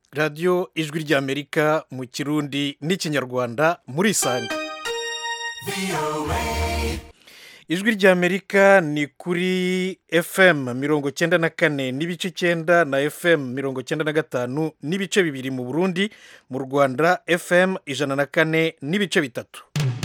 radiyo ijwi ry'amerika mu kirundi n'ikinyarwanda muri isanga ijwi ry'amerika ni kuri fm mirongo cyenda na kane n'ibice icyenda na fm mirongo cyenda na gatanu n'ibice bibiri mu burundi mu rwanda fm ijana na kane n'ibice bitatu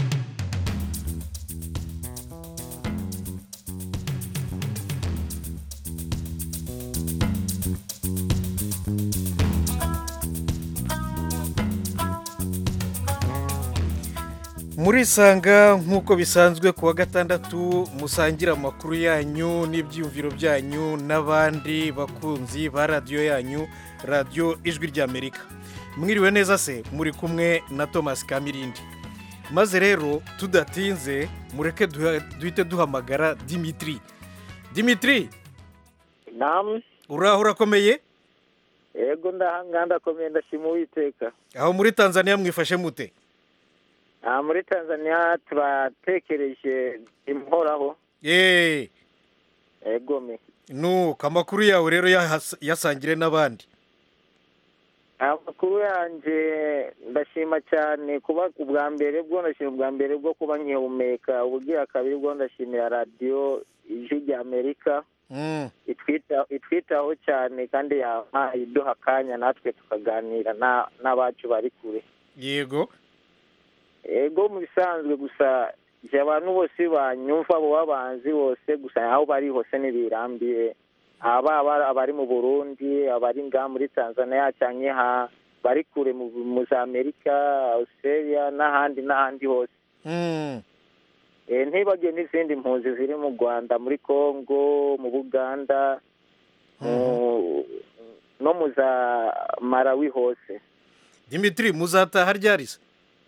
muri isanga nk'uko bisanzwe ku wa gatandatu musangira amakuru yanyu n'ibyiyumviro byanyu n'abandi bakunzi ba radiyo yanyu radiyo ijwi ry'amerika mwiriwe neza se muri kumwe na thomas kamirindi maze rero tudatinze mureke duhite duhamagara dimitiri dimitiri namu uraho urakomeye yego ndahanga ndakomeye ndashima uwiteka aho muri tanzania mwifashe mute aha muri tanzania turatekereje imuhoraho yeee egome nuko amakuru yawe rero yahas- yasangire n'abandi amakuru yanjye ndashima cyane kuba ubwa mbere bwo ndashima ubwa mbere bwo kuba nkihumeka ubugira kabiri bwo ndashimira radiyo ijwi rya amerika Mm, itwita- itwitaho cyane kandi yampaye iduha akanya natwe tukaganira na- n'abacu bari kure yego ego mu bisanzwe gusa igihe abantu bose banyumva abo babanzi bose gusa aho bari hose ntibirambiye aba abari mu burundi abari ngaha muri tanzania cyangwa ha bari kure mu mu za amerika australia n'ahandi n'ahandi hose Mm, Eh, ntibagiwe n'izindi mpunzi ziri mu rwanda muri congo mu buganda mu- no mu za malawi hose dimitiri muzataha ryari se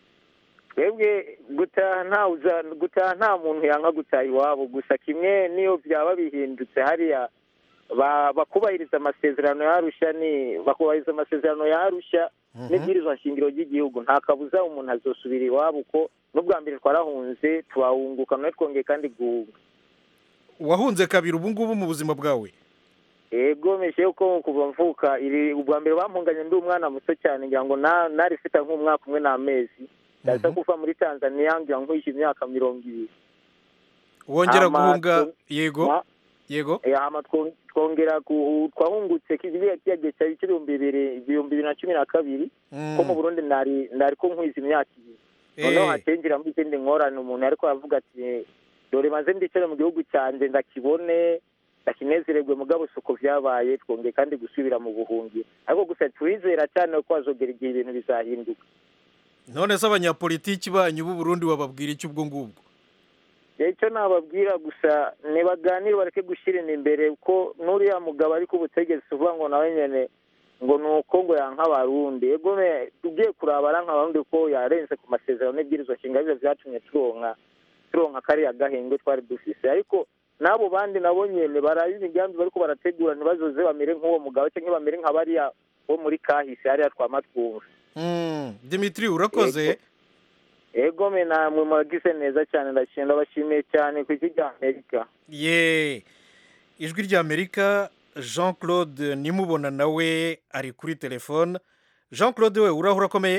twebwe gutaha nta uza- gutaha nta muntu yanga gutaha iwabo gusa kimwe niyo byaba bihindutse hariya ba- bakubahiriza amasezerano yarusha ni bakubahiriza amasezerano yarusha Mhm. n'ibwirizwa nshingiro ry'igihugu nta kabuza umuntu azosubira iwabo uko n'ubwa mbere twarahunze tubahunguka none twongeye kandi guhunga wahunze kabiri ubu ngubu mu buzima bwawe ego meshe yuko kuva mvuka iri ubwa mbere bampunganye ndi umwana muto cyane ngira ngo na- nari mfite nk'umwaka umwe n'amezi ndaza kuva muri tanzania ngira ngo nkwishe imyaka mirongo ibiri wongera Ama- guhunga tu- yego Ma- yego Eh, hama two- twongera gu- twahungutse kiriya kiyagiye cyari cy'ibihumbi bibiri ibihumbi bibiri na cumi na kabiri ko mu Mm, burundi nari nari ko nkwiza imyaka ibiri noneho eh, hacengeramo izindi ngorane umuntu ariko aravuga ati dore maze ndicare mu gihugu cyanjye ndakibone ndakinezererwe mugabo si uko byabaye twongeye kandi gusubira mu buhungiro ariko gusa turizera cyane ko hazogera igihe ibintu bizahinduka none se abanyapolitiki banyu b'u Burundi wababwira iki ubwo ngubwo rero icyo nababwira gusa ntibaganire bareke gushyira imbere ko n'uriya mugabo ari ku butegetsi uvuga ngo nawe nyine ngo ni uko ngo yanka abarundi ego me tugiye kuraba aranka abarundi ko yarenze ku masezerano n'ibwirizwa nshinga byo byatumye turonka turonka kariya gahenge twari dufise ariko n'abo bandi nabo nyene baraba imigambi bariko barategura ntibazoze bamere nk'uwo mugabo cyangwa bamere nka bariya bo muri kahise hariya twama twumva Mm, dimitiri urakoze Yego. ego me namwe muragize neza cyane ndashimira ndabashimiye cyane ku isi rya amerika ye ijwi ry'amerika jean claude nimubona nawe ari kuri telefone jean claude we uraho urakomeye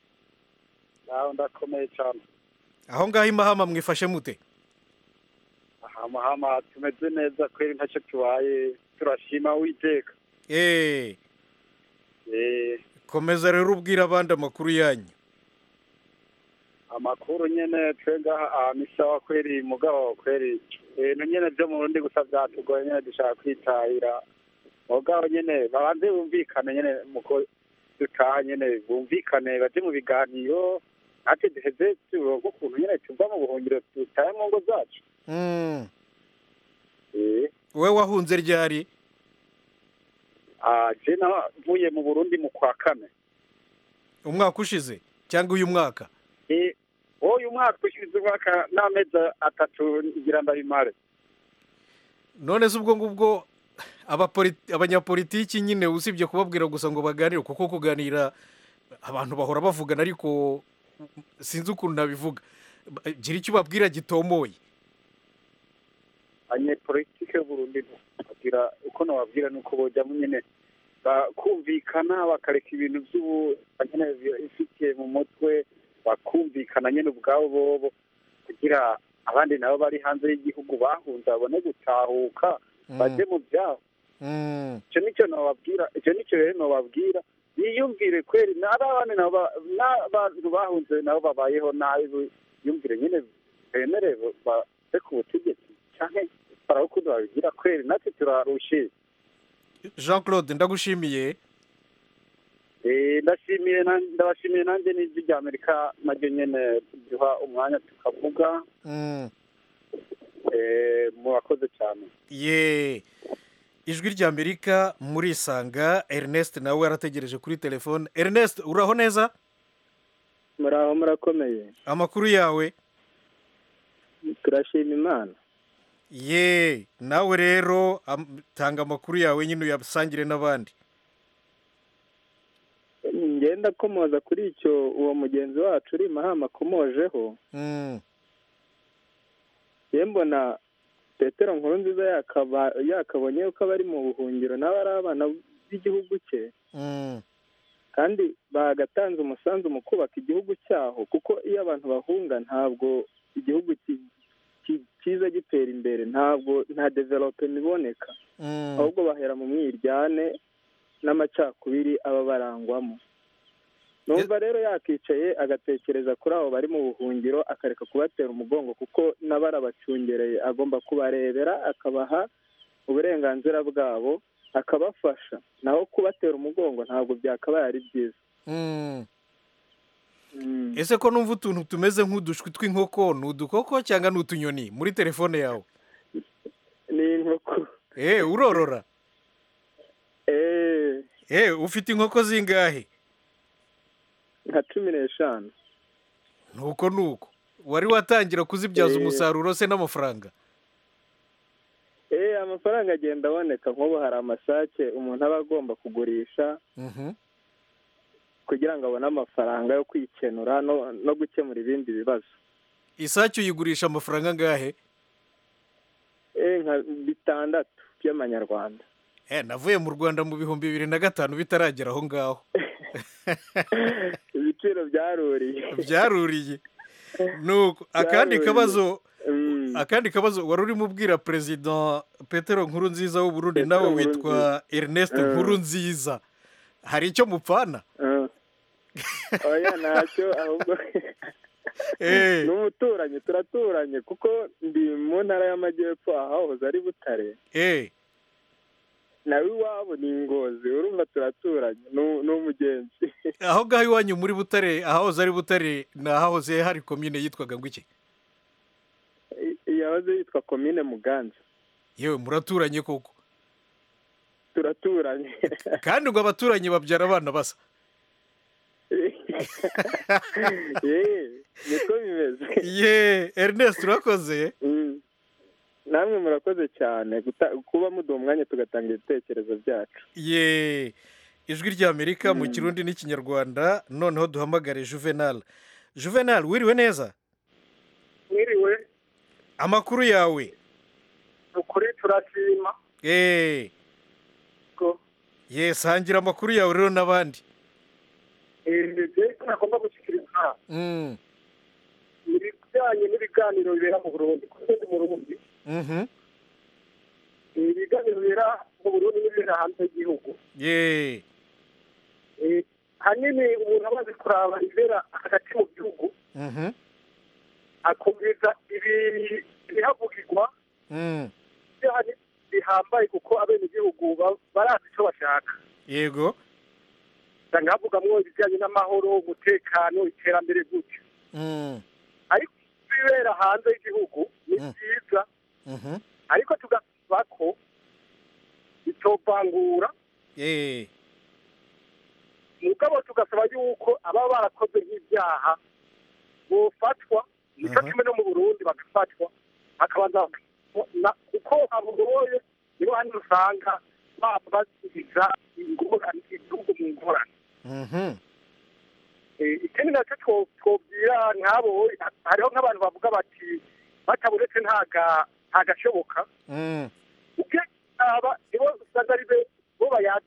naho ndakomeye cyane aho ngaho imahama mwifashe mute ahamahama tumeze neza kweri ntacyo tubaye turashima witeka Eh, Eh, komeza rero ubwira abandi amakuru yanyu amakuru nyene twe ngaha ahantu isawa kweri mugabo kweri ibintu nyene vyo mu burundi gusa vyatugoye nyene dushaka kwitahira mugabo nyene babanze bumvikane nyene muko dutaha nyene bumvikane baje mu biganiro natwe duheze turonke ukuntu nyene tuva mu buhungiro dutahe mu ngo zacu Mm, Eh, we wahunze ryari ah, je navuye mu burundi mu kwa kane umwaka ushize cyangwa uyu mwaka Eh, uyu mwaka ushize umwaka n'amezi atatu ngira ndabimare none se ubwo ngubwo abapoli- abanyapolitiki nyine usibye kubabwira gusa ngo baganire kuko kuganira abantu bahora bavugana ariko sinzi ukuntu nabivuga Ba- gira icyo ubabwira gitomoye abanyepolitike b'uburundi bagira uko nababwira ni uko bojyamo nyine bakumvikana bakareka ibintu by'ubu nyine ifitiye mu mutwe bakumvikana nyine ubwabo bobo kugira abandi nabo bari hanze y'igihugu bahunze babone gutahuka bajye mu byabo Mm. icyo nicyo nababwira icyo nicyo rero nababwira biyumvire kweri n'abandi nabo ba- n'abantu bahunze nabo babayeho nabi biyumvire nyine bemere base ku butegetsi cyangwa barawukunda babigira kweri natwe turarushe jean claude ndagushimiye Eh, ndashimiye na- ndabashimiye nanjye n'ijwi rya amerika naryo nyine duha umwanya tukavuga Mm. Eh, murakoze cyane ye ijwi ry'amerika murisanga ernest nawe yarategereje kuri telefone ernest uraho neza muraho murakomeye amakuru yawe turashima imana ye nawe rero am- tanga amakuru yawe nyine uyasangire n'abandi ngenda komoza kuri icyo uwo mugenzi wacu uri mahama akomojeho Mm. ye mbona petero nkuru nziza yakaba yakabonye ko abari mu buhungiro nabo ari abana b'igihugu cye Mm. kandi bagatanze umusanzu mu kubaka igihugu cyaho kuko iyo abantu bahunga ntabwo igihugu ki- ki- kiza gitera imbere ntabwo nta development iboneka Mm. ahubwo bahera mu mwiryane n'amacakubiri aba barangwamo numva rero yakicaye agatekereza kuri abo bari mu buhungiro akareka kubatera umugongo kuko n'abarabacungereye agomba kubarebera akabaha uburenganzira bwabo akabafasha naho kubatera umugongo ntabwo byakabaye ari byiza Mm. Mm. ese ko numva utuntu tumeze nk'udushwi tw'inkoko ni udukoko cyangwa ni utunyoni muri telefone yawe ni inkoko eh urorora eee eh ufite inkoko zingahe nka cumi n'eshanu nuko nuko wari watangira kuzibyaza Eh. umusaruro se n'amafaranga eee amafaranga agenda aboneka nk'ubu hari amasake umuntu aba agomba kugurisha Mhm. kugira ngo abone amafaranga yo kwikenura no, no gukemura ibindi bibazo isake uyigurisha amafaranga angahe eee nka bitandatu by'amanyarwanda eh navuye mu rwanda mu bihumbi bibiri na gatanu bitaragera aho ngaho ibiciro byaruriye byaruriye nuko akandi Byaruriye. kabazo Mm. akandi kabazo wari urimo ubwira perezida petero nkuru nziza w'uburundi Petero nawe Nkurunziza. witwa ernest Mm. nkuru nziza hari icyo mupfana Ah. oya ntacyo ahubwo Eh. ni umuturanyi turaturanye kuko ndi mu ntara y'amajyepfo ahahoze ari butare eh nawe iwabo ni ingozi urumva turaturanye ni- ni umugenzi aho ngaho iwanyu muri butare ahahoze ari butare ni ahahoze hari komine yitwaga ngo iki yahoze yitwa komine muganza yewe muraturanye koko turaturanye kandi ngo abaturanyi babyara abana basa yeee niko bimeze ye ernest urakoze Mm. namwe murakoze cyane guta- kuba muduha umwanya tugatanga ibitekerezo byacu ye ijwi ry'amerika mu kirundi n'ikinyarwanda noneho duhamagare juvenal juvenal wiriwe neza mwiriwe amakuru yawe ukuri turashima eh ko ye sangira amakuru yawe rero n'abandi ibyo nagomba gushyikiriza Mm, ibijyanye n'ibiganiro bibera mu burundi kuko ndi mu burundi mhm. ibiganiro bibera mu burundi n'ibibera hanze y'igihugu ye Eh, hanini umuntu amaze kuraba ibibera hagati mu gihugu mhm. akumviriza ibi- ibihavugirwa Mm, byo hari bihambaye kuko abenegihugu ba- barazi icyo bashaka yego usanga havugamwo ibijyanye n'amahoro umutekano iterambere gutyo Mm, ariko ibibera hanze y'igihugu ni Mm. byiza mhm. ariko tugasaba ko bitovangura Eh, mugabo tugasaba yuko ababa barakoze nk'ibyaha bofatwa nicyo Aha. kimwe no mu burundi bagafatwa bakabanza na- kuko abugoye nibo hano usanga baba basubiza ingorane igihugu mu ngorane mhm. Eh, ikindi nacyo two- twobwira nk'abo hariho nk'abantu bavuga bati bataburetse ntaga ntagashoboka Mm, ubwe aba nibo usanga ari be bo bayazana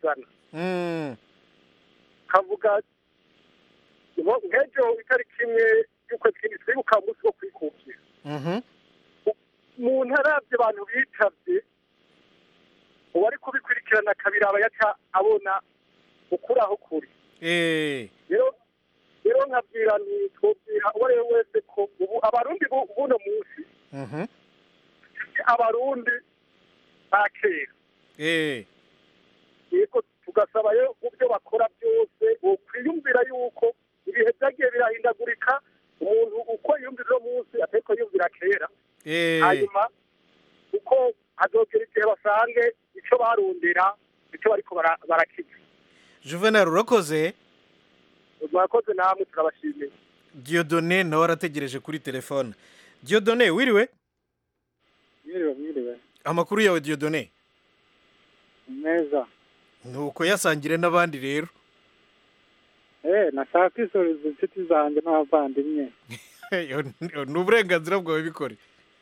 Mm. kavuga ngo nk'ejo itariki imwe y'ukwezi kw'indwi twibuka umunsi wo kwikukira Mhm. umuntu arabye abantu bitavye uwari kubikurikirana akabiraba yaca abona ukuri aho kuri Eh. rero rero nkabwira nti twobwira uwo ari we wese ko ubu abarundi bu- buno munsi Mhm. si abarundi ba kera Eh. yego tugasaba rero mu byo bakora byose wokwiyumvira yuko ibihe byagiye birahindagurika umuntu uko yiyumvira uno munsi atariko yumvira kera Eh. hanyuma uko hazogera igihe basange icyo barundira icyo bariko bara- barakiza juvenal urakoze mwakoze namwe turabashimiye diodone nawe arategereje kuri telefone diodone wiriwe mwiriwe mwiriwe amakuru yawe diodone meza nuko yasangire n'abandi rero eh nashaka kwisoreza inshuti zanjye n'abavandimwe ni uburenganzira bwawe bikore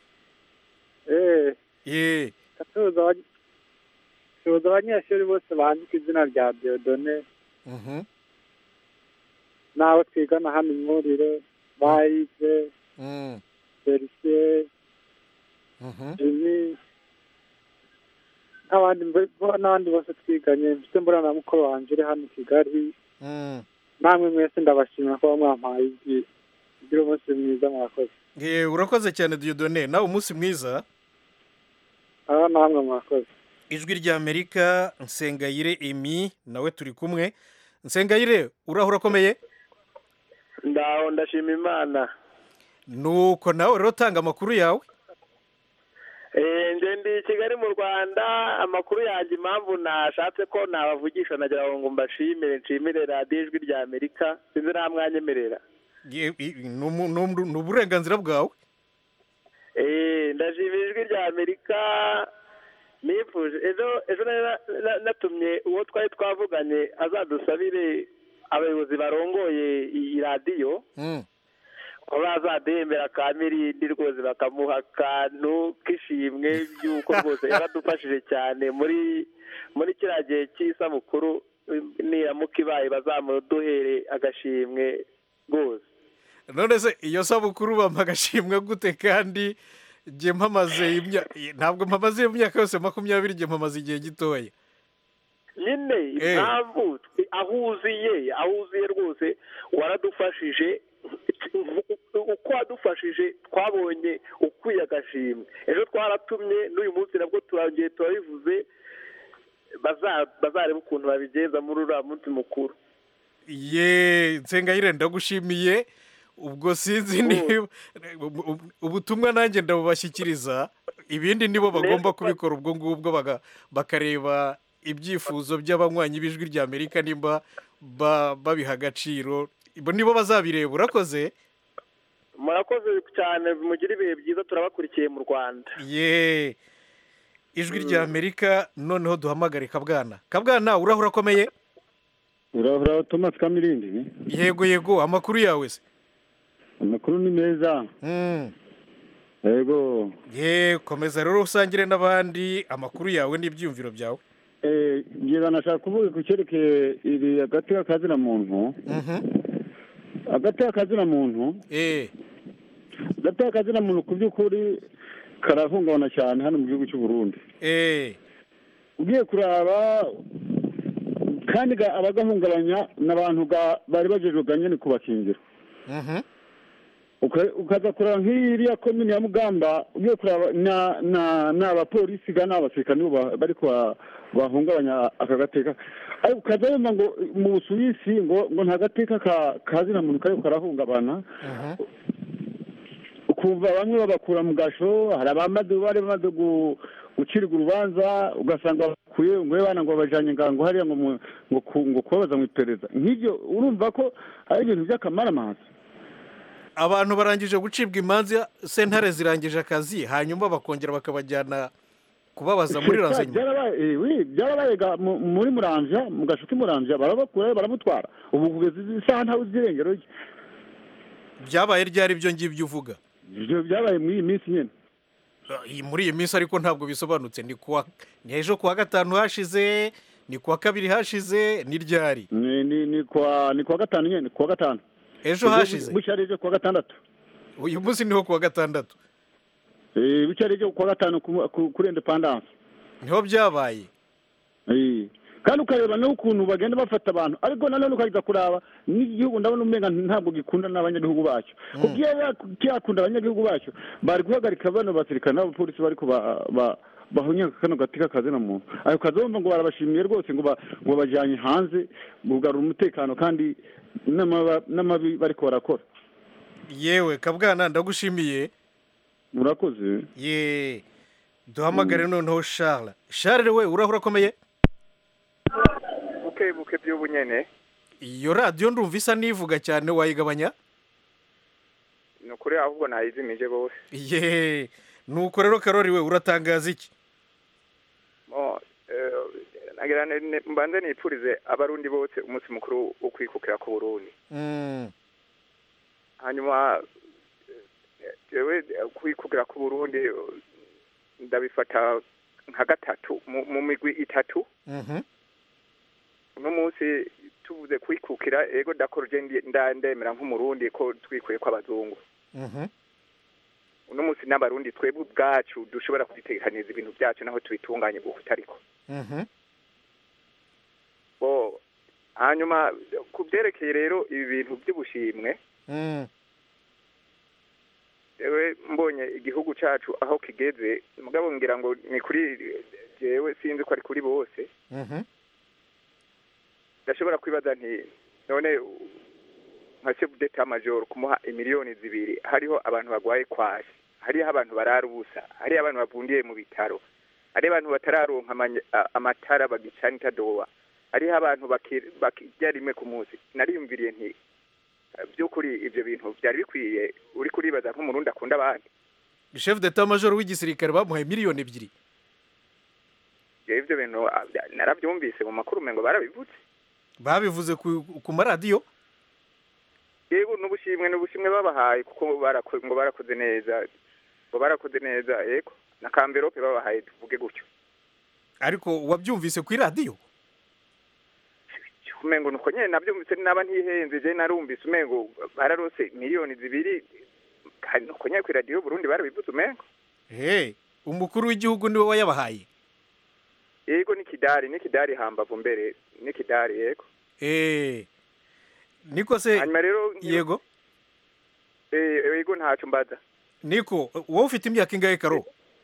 eh ye gatuza abany- tuza abanyeshuri bose bandika izina rya Diodone Mhm. n'abo twigana hano imwurire bayize Mm. felicien Mhm. jimmy n'abandi mbe- bo- n'abandi bose twiganye mfite mbura na mukuru wanjye uri hano i kigali Mm. namwe mwese ndabashimira kuba mwampaye ijwi kugira umunsi mwiza mwakoze Ye, urakoze cyane diodone nawe umunsi mwiza aho namwe mwakoze ijwi rya amerika nsengayire emi nawe turi kumwe nsengayire urahura urakomeye ndaho ndashima imana nuko nawe rero tanga amakuru yawe Eh, nje ndi i kigali mu rwanda amakuru yanjye impamvu nashatse ko nabavugisha nagira ngo mbashimire nshimire radiyo ijwi rya amerika sinzi nta mwanyemerera Ye- i- ni umu- ni umu- ni uburenganzira bwawe Eh, ndashimira ijwi rya amerika nifuje ejo ejo nari na- na- natumye uwo twari twavuganye azadusabire abayobozi barongoye iyi radiyo Mm. ko bazadembera ka mirindi rwose bakamuha akantu k'ishimwe by'uko rwose yaradufashije cyane muri muri kiriya gihe cy'isabukuru niramuka ibaye bazamuduhere agashimwe rwose none se iyo sabukuru bampa agashimwe gute kandi njye mpamaze imya- ntabwo mpamaze iyo myaka yose makumyabiri njye mpamaze igihe gitoya nyine Eh. impamvu twe- aho uziye aho uziye rwose waradufashije uko wadufashije twabonye ukwiye agashimwe ejo twaratumye n'uyu munsi nabwo turongeye turabivuze baza- bazareba ukuntu babigenza muri uriya munsi mukuru ye nsengayire ndagushimiye ubwo sinzi niba ubutumwa nanjye ndabubashyikiriza ibindi nibo bagomba kubikora ubwo ngubwo baga- bakareba ibyifuzo by'abanywanyi b'ijwi rya amerika nimba ba- babiha agaciro Bo nibo bazabireba urakoze murakoze cyane mugire ibihe byiza turabakurikiye mu rwanda ye ijwi rya amerika noneho duhamagare kabwana kabwana urahura akomeye urahura thomas kamirindi yego yego amakuru yawe se amakuru ni meza Mm. yego ye komeza rero usangire n'abandi amakuru yawe n'ibyiyumviro byawe Eh, ngira nashaka kuvuga ku cyerekeye iri agati k'akazina muntu Mhm. agati k'akazina muntu Eh, agati k'akazina muntu ku by'ukuri karahungabana cyane hano mu gihugu cy'u Burundi eh, ugiye kuraba kandi ga- abagahungabanya ni abantu ga- bari bajejwe ga nyine kubakingira mhm. Uka- ukaza kureba nk'iriya komini ya mugamba ugiye kureba na na ni abapolisi ga n'abasirikare nibo ba- bariko ba- bahungabanya aka gateka ariko ukaza wumva ngo mu busuwisi ngo ngo nta gateka ka kazina muntu kariko karahungabana Mhm. ukumva bamwe babakura mu gasho hari abamaze bari bamaze gu- gucirwa urubanza ugasanga bakuye ngo bana ngo babajanye ngango hariya ngo mu- ngo ku- ngo kubabaza mu iperereza nk'ibyo urumva ko ari ibintu by'akamaramaza abantu barangije gucibwa imanza sentare zirangije akazi hanyuma bakongera bakabajyana kubabaza muri ransenyuma byarabaye eh, oui, byarabaye ga- mu- muri muramvya mu gasho k'imuramvya barabakura baramutwara ubu kugeza izi saha ntawe uzi irengero rye byabaye ryari ibyo ngibyo uvuga ivyo byabaye muri iyi minsi nyene Ah, iyi- muri iyi minsi ariko ntabwo bisobanutse ni kuwa ni ejo kuwa gatanu hashize ni kuwa kabiri hashize ni ryari ni ni ni kwa ni kwa gatanu nyine kuwa gatanu ejo hashize bucya ari ejo kuwa gatandatu uyu munsi niho kuwa gatandatu Eh, bucya ari ejo kuwa gatanu ku- ku- kuri independence niho byabaye Eh, kandi ukareba n'ukuntu bagenda bafata abantu ariko nanone ukajya kuraba n'igihugu ndabona umenga ntabwo gikunda n'abanyagihugu bacyo kuko iyo ya- cyakunda abanyagihugu bacyo bari guhagarika bano basirikare n'abapolisi bari kuba ba bahunyaka kano gati k'akazi na muntu ayo kazi bumva ngo barabashimiye rwose ngo ba- ngo bajyanye hanze kugarura umutekano kandi n'amaba- n'amabi bariko barakora yewe kabwana ndagushimiye murakoze ye duhamagare noneho charles charles we urahura akomeye buke buke by'ubu nyene iyo radiyo ndumva isa n'ivuga cyane wayigabanya ni ukuri ahubwo nayizimije bose ye nuko rero karori we uratangaza iki mo eh, nagira ne- ne- mbanze nipfurize abarundi bose umunsi mukuru wo kwikukira ku burundi Mm, hanyuma eh, jewe eh, kwikukira ku burundi eh, ndabifata nka gatatu mu mu migwi itatu mhm, uno munsi tuvuze kwikukira ego dakoroje ndandemera nk'umurundi ko twikuye kw'abazungu mhm, uno munsi n'abarundi twebwe ubwacu dushobora kuzitegekaniza ibintu byacu naho tubitunganye uko utariko mhm, bo hanyuma ku byerekeye rero ibi bintu by'ubushimwe mm, yewe mbonye igihugu cyacu aho kigeze mugabo ngira ngo ni kuri jewe sinzi ko ari kuri bose mhm, ndashobora kwibaza nti none nka chef d'etat major kumuha imiliyoni zibiri hariho abantu bagwaye kwashi hariho abantu barara ubusa hariho abantu bavundiye mu bitaro hariho abantu batararonka amanya- a- amatara bagicana itadowa hariho abantu baki- bakirya rimwe ku munsi nariyumviriye nti eh, by'ukuri ibyo bintu byari bikwiye uri kuribaza nk'umurundi akunda abandi chef d'etat major w'igisirikare bamuhaye miliyoni ebyiri jewe ibyo bintu ah, narabyumvise mu makuru umengo barabivuze babivuze ku ku maradiyo yego n'ubushimwe n'ubushimwe babahaye kuko barako- ngo barakoze neza ngo barakoze neza yego na kamberope babahaye tuvuge gutyo ariko wabyumvise ku iradiyo umengo nuko nyene navyumvise naba ntihenze je narumvise umengo bararose miliyoni zibiri kandi nuko nyene kw'iradiyo y'uburundi barabivuze umengo he umukuru w'igihugu niwe wayabahaye yego ni kidari ni kidari hambavu mbere ni kidari yego eh niko se hanyuma rero yego eh, yego ntaco mbaza niko wowe ufite imyaka ingahe karo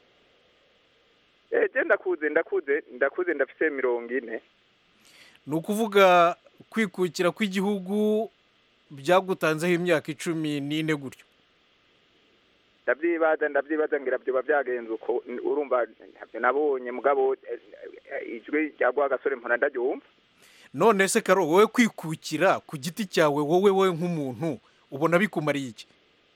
eh, je ndakuze ndakuze ndakuze ndafise mirongo ine ni ukuvuga kwikukira kw'igihugu byagutanzeho imyaka icumi n'ine gutyo ndavyibaza ndavyibaza ngira vyoba vyagenze uko n- urumva ntavyo nabonye mugabo eh, eh, ijwi rya gasore mpora ndaryumva none se karo wowe kwikukira ku giti cyawe wowe we nk'umuntu ubona bikumariye iki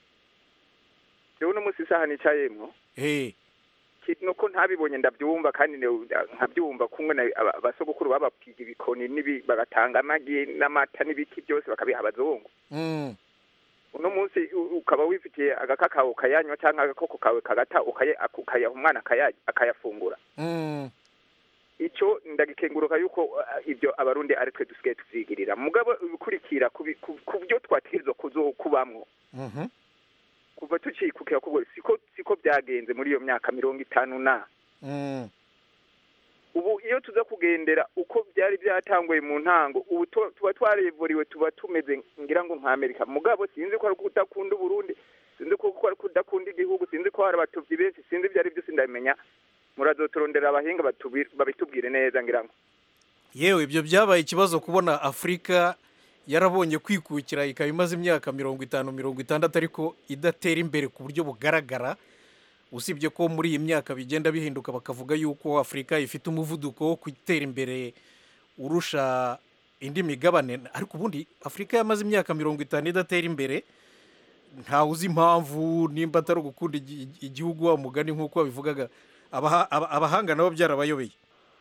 jewe uno musi isaha nicayemwo eh ki- nuko ntabibonye ndavyumva kandi ne- nkavyumva kumwe na aba- abasogokuru babapiga ibikoni n'ibi bagatanga amagi n'amata n'ibiki byose bakabiha abazungu mm. uno munsi u- ukaba wifitiye agakakawo ukayanywa cyangwa agakoko kawe kagata ukaya- ukayaha umwana akaya- akayafungura Mm. ico ndagikenguruka yuko uh, ibyo abarundi ari twe dusigaye tuvyigirira mugabo ibikurikira ku bi- ku ku byo twategerezwa kuzokubamwo Mhm. kuva tucikukira kubwo siko siko byagenze muri iyo myaka mirongo itanu na Mm. ubu iyo tuza kugendera uko byari byatanguye mu ntango ubu tu- tuba twarevuriwe tuba tumeze ngira ngo nka amerika mugabo sinzi ko ari kudakunda uburundi sinzi ko ko ari kudakunda igihugu sinzi ko hari abatuvyi benshi sinzi ibyo ari byo sindabimenya murazoturondera abahinga batubi- babitubwire neza ngira ngo yewe ibyo byabaye ikibazo kubona afurika yarabonye kwikukira ikaba imaze imyaka mirongo itanu mirongo itandatu ariko idatera imbere ku buryo bugaragara usibye ko muri iyi myaka bigenda bihinduka bakavuga yuko afurika ifite umuvuduko wo gutera imbere urusha indi migabane ariko ubundi afurika yamaze imyaka mirongo itanu idatera imbere ntawe uzi impamvu nimba atari ugukunda igi- igihugu wa mugani nk'uko babivugaga Abaha- aba- abahanga nabo byarabayobeye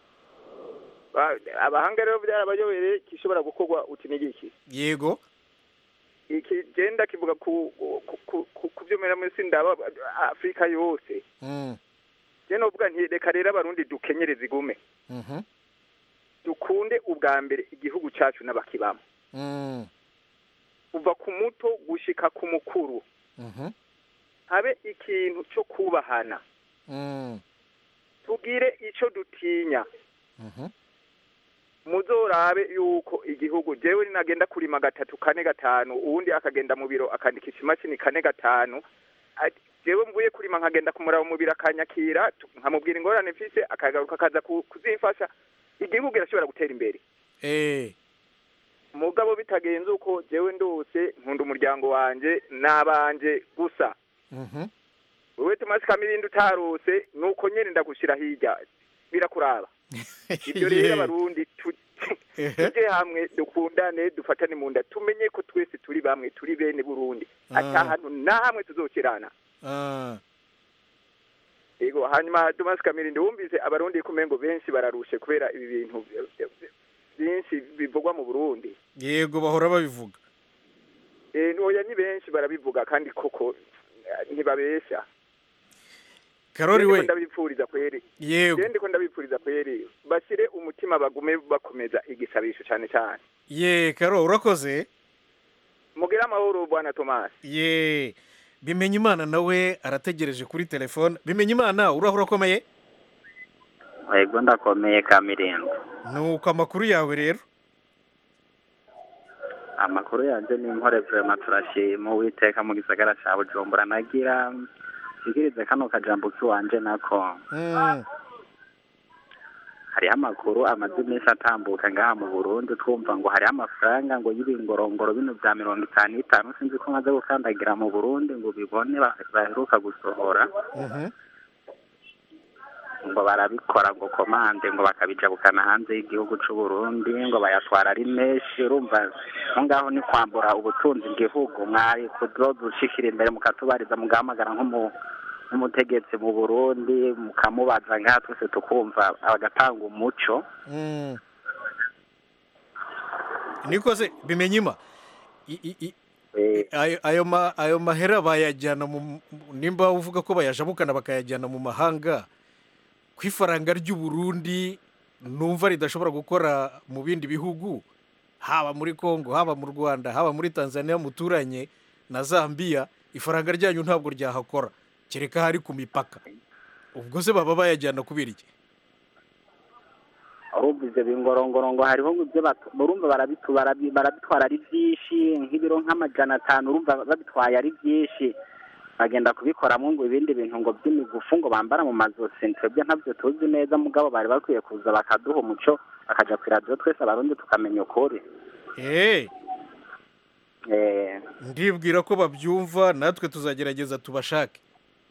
Ba- abahanga rero byarabayobere gishobora gukorwa uti n'igiki yego iki genda kivuga ku ku- ku- ku- ku byo mera muri sindaba afurika yose Mm, je novuga nti reka rero abarundi dukenyereze igume mhm. dukunde ubwa mbere igihugu cyacu n'abakibamo Mm. kuva ku muto gushika ku mukuru Mhm. habe ikintu cyo kubahana Mm. tugire icyo dutinya Mhm. muzorabe yuko igihugu jewe ninagenda kurima gatatu kane gatanu uwundi akagenda mu biro akandikisha imashini kane gatanu ati, jewe mvuye kurima nkagenda kumuraba mu biro akanyakira tu- nkamubwira ingorane mfise akagaruka akaza ku- kuzifasha igihugu kirashobora gutera imbere Eh. mugabo bitagenze uko jewe ndose nkunda umuryango wanje n'abanje gusa Mhm. wewe Tomasi Kamirindi utarose nuko nyene ndagushira hirya birakuraba ibyo rero Yeah. abarundi tu- Ehe. tujye hamwe dukundane dufatane mu nda tumenye ko twese turi bamwe turi bene burundi Ah. ata hantu na hamwe tuzokirana Ah. yego hanyuma Thomas Kamirindi wumvise abarundi kumengo benshi bararushe kubera ibi bintu byinshi bivugwa mu Burundi yego bahora babivuga eh oya ni benshi barabivuga kandi koko eh, ntibabesha karori Ndiko we ndabipfuriza kweri yego je ndiko ndabipfuriza kweri bashyire umutima bagume bakomeza igisabisho cyane cyane ye karo urakoze mugire amahoro bwana Thomas ye bimenya imana nawe arategereje kuri telefone bimenya imana urahura urakomeye yego ndakomeye kamirindi nuko amakuru yawe rero amakuru yanjye ni inkore vurema turashima uwiteka mu gisagara cya bujumbura nagira nsigirize kano kajambo k'iwanje nako Mm. hariho amakuru amaze iminsi atambuka ngaha mu burundi twumva ngo hariho amafaranga ngo y'ibingorongoro bino bya mirongo itanu n'itanu sinzi ko maze gukandagira mu burundi ngo bibone ba- baheruka gusohora Mhm. ngo barabikora ngo komande ngo bakabijabukana hanze y'igihugu c'u Burundi ngo bayatwara ari menshi urumva aho ngaho ni kwambura ubutunzi igihugu mwari kuzodushikira imbere mukatubariza mugahamagara nk'umu nk'umutegetsi mu Burundi mukamubaza ngaha twese tukumva agatanga umuco Mm. niko se bimenya ima I- i- i- Eh, ayo ayo ma- ayo mahera bayajyana mu nimba uvuga ko bayajabukana bakayajyana mu mahanga ku ifaranga ry'u Burundi numva ridashobora gukora mu bindi bihugu haba muri Kongo haba mu Rwanda haba muri Tanzania muturanye na Zambia ifaranga ryanyu ntabwo ryahakora kereka hari ku mipaka ubwo se baba bayajyana kubera iki urumva ivyo bingorongoro ngo hariho ngo ibyo batu- urumva barabitu- barabi- barabitwara ari byinshi nk'ibiro nk'amajana atanu urumva babitwaye ari byinshi bagenda kubikoramo ngo ibindi bintu ngo by'imigufu ngo bambara mu mazosi twebwe ntabyo tuzi neza mugabo bari bakwiye kuza bakaduha umuco bakaja ku iradiyo twese abarundi tukamenya ukuri eh Eh, ndibwira ko babyumva natwe tuzagerageza tubashake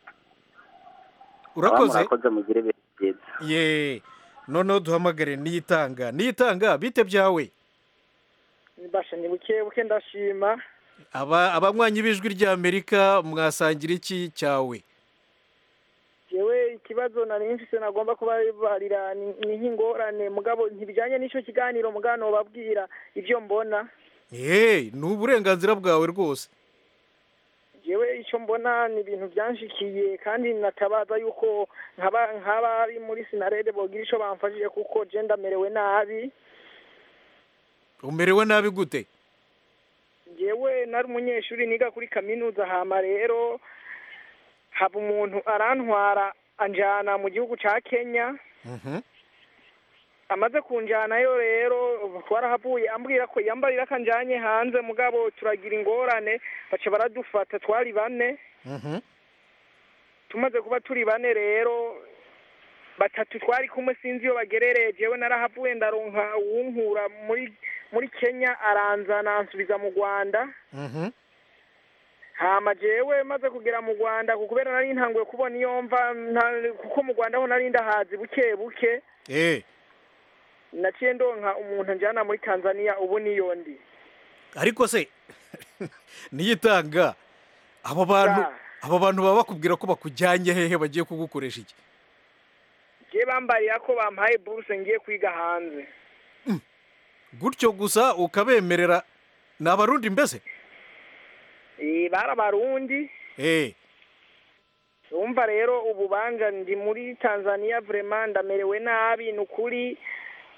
aba urakoze murakoze mugire ibihe byiza ye noneho duhamagare niyitanga niyitanga bite byawe basha ni buke buke ndashima aba abanywanyi b'ijwi ry'amerika mwasangira iki cyawe yewe ikibazo nari mfise nagomba kubabarira ni ni nk'ingorane mugabo ntibijyanye n'icyo kiganiro mugabo babwira ibyo mbona ye ni uburenganzira bwawe rwose yewe icyo mbona ni ibintu byanshikiye kandi natabaza yuko nkaba nk'abari muri sinarede bogira icyo bamfashije kuko je ndamerewe nabi umerewe nabi gute yewe nari umunyeshuri niga kuri kaminuza hama rero haba umuntu arantwara anjana mu gihugu ca kenya Mhm. amaze kunjanayo rero twarahavuye ambwira ko yambarira akanjanye hanze mugabo turagira ingorane baca baradufata twari bane Mhm. tumaze kuba turi bane rero batatu twari kumwe sinzi iyo bagerereye jewe narahavuye ndaronka uwunkura muri muri kenya aranzana ansubiza mu rwanda Mhm. hama jewe maze kugera mu rwanda kubera nari ntanguye kubona iyo mva nta- kuko mu rwanda ho nari ndahazi buke buke eh naciye ndonka umuntu njyana muri tanzania ubu niyo ndi ariko se niyitanga abo bantu Sa. abo bantu baba bakubwira ko bakujyanye hehe bagiye kugukoresha iki je bambarira ko bampaye buruse ngiye kwiga hanze gutyo gusa ukabemerera ni abarundi mbese Eh, bari abarundi eh umva rero ubu banja ndi muri tanzania vrema ndamerewe nabi ni ukuri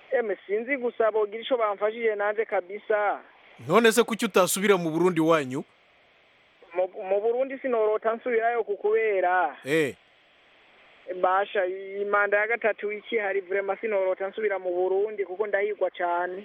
eme sinzi gusa bogira ico bamfashije nanje kabisa none se kuki utasubira mu burundi wanyu mu mu burundi sinorota nsubirayo ku kubera eh basha imanda ya gatatu ikihari vrema sinorota nsubira mu burundi kuko ndahigwa cane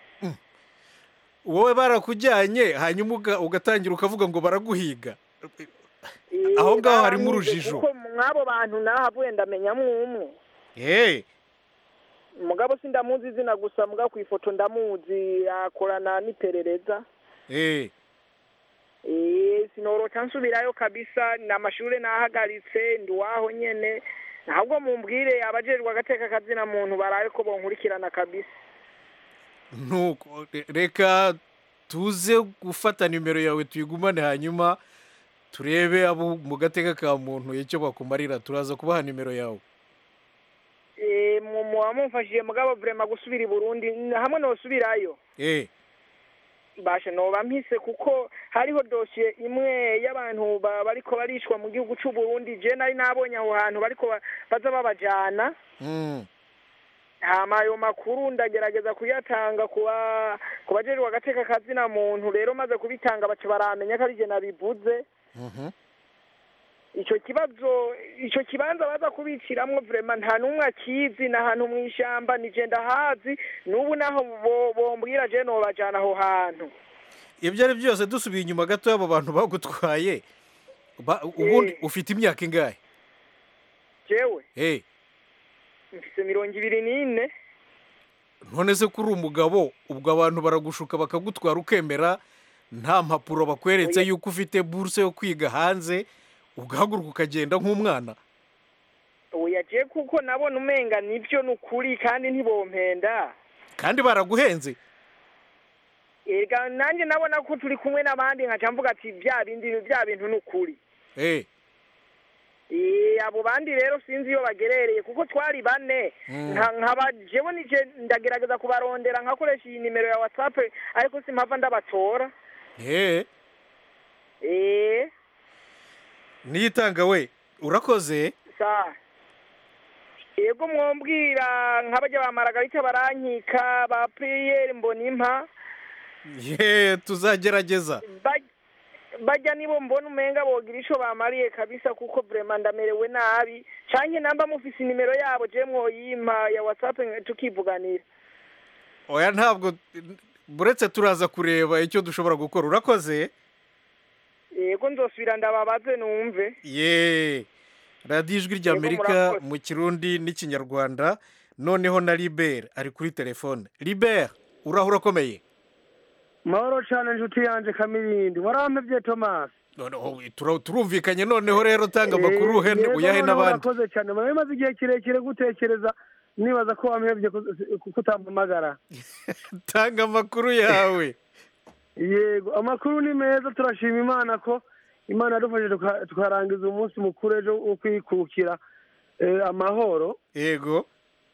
wowe barakujyanye hanyuma uga- ugatangira ukavuga ngo baraguhiga Eh, Aho ngaho harimo baranyize urujijo. kuko mw'abo bantu nahavuye ndamenyamwo umwe eh mugabo sindamuzi izina gusa mugabo ku ifoto ndamuzi akorana n'iperereza eh Eh, sinorota nsubirayo kabisa n'amashure nahagaritse ndi waho nyene ntabwo mumbwire abajejwe agateka kazina muntu baraye ko bonkurikirana kabisa nuko re- reka tuze gufata nimero yawe tuyigumane hanyuma turebe abo mu gateka ka muntu icyo bakumarira turaza kubaha nimero yawe Eh, mu- muba mumfashije mugabo vrema gusubira i burundi hamwe nosubirayo eh basha noba mpise kuko hariho dosiye imwe y'abantu ba- bariko barishwa mu gihugu c'u Burundi je nari nabonye aho hantu bariko ba- baza babajana mm. hama ayo makuru ndagerageza kuyatanga kuba ku bajejwe agateka kazina muntu rero maze kubitanga baca baramenya ko ari je nabivuze mhm ico kibazo ico kibanza baza kubiciramwo vrema nta n'umwe akizi ni ahantu mw'ishamba ni je ndahazi n'ubu naho bo- bombwira je nobajana aho hantu ibyo ari byose dusubiye inyuma gato y'abo bantu bagutwaye ba- ubundi Eh. ufite imyaka ingahe jewe eh mfise mirongo ibiri n'ine none se kuri umugabo ubwo abantu baragushuka bakagutwara ukemera nta mpapuro bakweretse Oya. yuko ufite buruse yo kwiga hanze ugahaguruka ukagenda nk'umwana oya je kuko nabona umenga nivyo nukuri kandi ntibompenda kandi baraguhenze ega nanjye nabona ko turi kumwe n'abandi nkaca mvuga ati bya bindi bya bintu nukuri eh Eh, abo bandi rero sinzi iyo bagerereye kuko twari bane Mm. nka nkaba jewe nije ndagerageza kubarondera nkakoresha iyi nimero ya whatsapp ariko simpava ndabatora eh eh niyitanga we urakoze sa yego mwombwira nk'abajya ba maragarita barankika ba piyeri mbonimpa ye tuzagerageza Ba- bajya nibo mbona umenga bogira ico bamariye kabisa kuko vrema ndamerewe nabi canke namba mufise inimero yabo je mwoyimpa ya whatsapp tukivuganira oya ntabwo buretse turaza kureba icyo dushobora gukora urakoze yego nzosubira ndababaze numve ye radiyo ijwi Yego, ry'amerika murakoze. mu kirundi n'ikinyarwanda noneho na libert ari kuri telefone libert uraho urakomeye mahoro cyane inshuti yanjye kamirindi warampebye tomasi noneho tura- turumvikanye noneho rero tanga amakuru uhe- yego uyahe noneho n'abandi urakoze cyane murabe maze igihe kirekire gutekereza nibaza ko wampebye kuko utampamagara tanga amakuru yawe yego amakuru ni meza turashima imana ko imana yadufashije tuka- tukarangiza umunsi mukuru ejo wo kwikukira eh, amahoro yego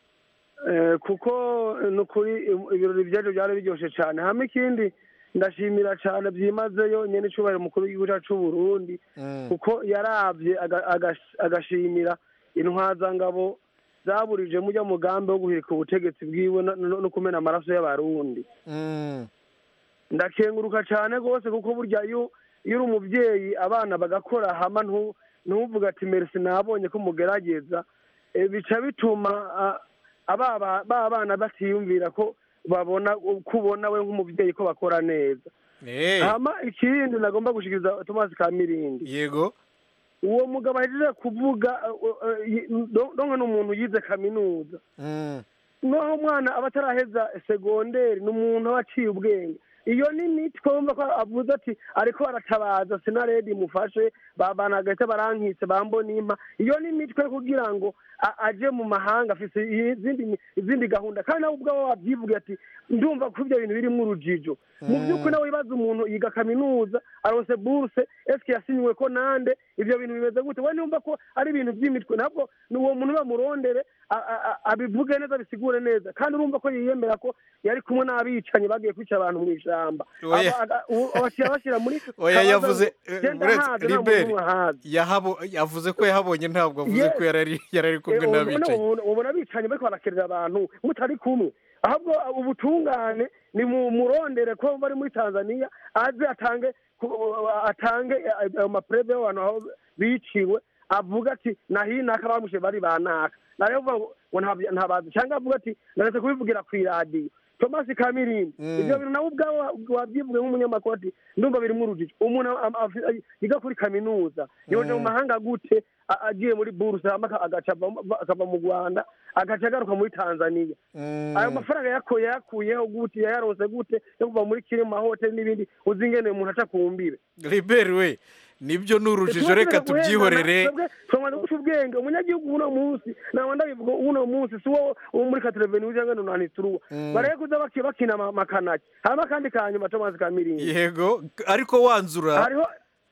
Eh, kuko eh, ni ukuri im- ibirori byacu byari biryoshye cyane hama ikindi ndashimira cyane byimazeyo nyine icyubahiro umukuru w'igihugu cyacu cy'u Burundi Mm. kuko yarabye aga- agash- agashimira intwazangabo zaburije mujya mugambi wo guhirika ubutegetsi bwiwe no- no no kumena amaraso y'abarundi Mm. ndakenguruka cyane rwose kuko burya iyo iyo uri umubyeyi abana bagakora hama ntu- ntuvuge ati merisi nabonye ko mugerageza Eh, bica bituma ah, aba ba ba bana batiyumvira ko babona ko ubona we nk'umubyeyi ko bakora neza Eh, hama ikindi nagomba gushikiriza tomasi kamirindi yego uwo mugabo ahejeje kuvuga donke ni umuntu yize kaminuza Mm. noneho umwana aba ataraheza segonderi ni umuntu aba aciye ubwenge iyo ni miti twumva ko avuze ati ariko aratabaza sinaredi mufashe banagahita barankitse bambonimpa iyo ni mitwe kugira ngo a- aje mu mahanga afise izindi izindi gahunda kandi nawe ubwawe wabyivuga ati ndumva ko ibyo bintu birimo urujijo mu Mm. by'ukuri nawe wibaza umuntu yiga kaminuza aronse buruse eske yasinywe ko nande ibyo bintu bimeze gute we numva ko ari ibintu by'imitwe ntabwo ni uwo muntu bamurondere a- a- a- abivuge neza abisigure neza kandi urumva ko yiyemera ko yari kumwe n'abicanyi bagiye kwica abantu mu ishyamba Oya. Aba- aga- uwo- abashyira bashyira muri oya kabaza yavuze ngo, eh, genda uretse haze, nta muntu libert n'umwe ahazi. yahabo yavuze ko yahabonye ntabwo avuze Yes. ko yarari yarari kumwe Eh, ubu- n'abicanyi ubu- ubona abicanyi bariko barakerera abantu mutari kumwe ahubwo ubutungane ni mu murondere ko bari muri tanzania aze atange ku- atange ayo mapurebe y'abantu aho biciwe avuga ati nahinaka bamushe bari banaka nayo vuga ngo ngo ntabyo- ntabazi cyangwa avuga ati naretse kubivugira ku iradiyo tomasi kamirindi Mm. ibyo bintu nawe ubwawe wabyivuge nk'umunyamakuru ati ndumva birimo urujijo umuntu am- afi- yiga kuri kaminuza yoje mu mahanga gute a- agiye muri buruse hama aka- agaca ava- akava mu rwanda agaca agaruka muri tanzania Mm. ayo mafaranga yakuye yakuyeho gute yayaronse gute yo kuva muri kiri mu mahoteli n'ibindi uzi ingene umuntu aca ku mbibe liberi we nibyo ni urujijo reka tubyihorere twamaze guca ubwenge umunyagihugu uno munsi ntabwo ndabivuga uno munsi si wo wo muri katereveni cyangwa nunanituruwa Mm. bareke kuza baki- bakina ama- amakanaki hama akandi ka nyuma tomazi ka miringi yego ariko wanzura hariho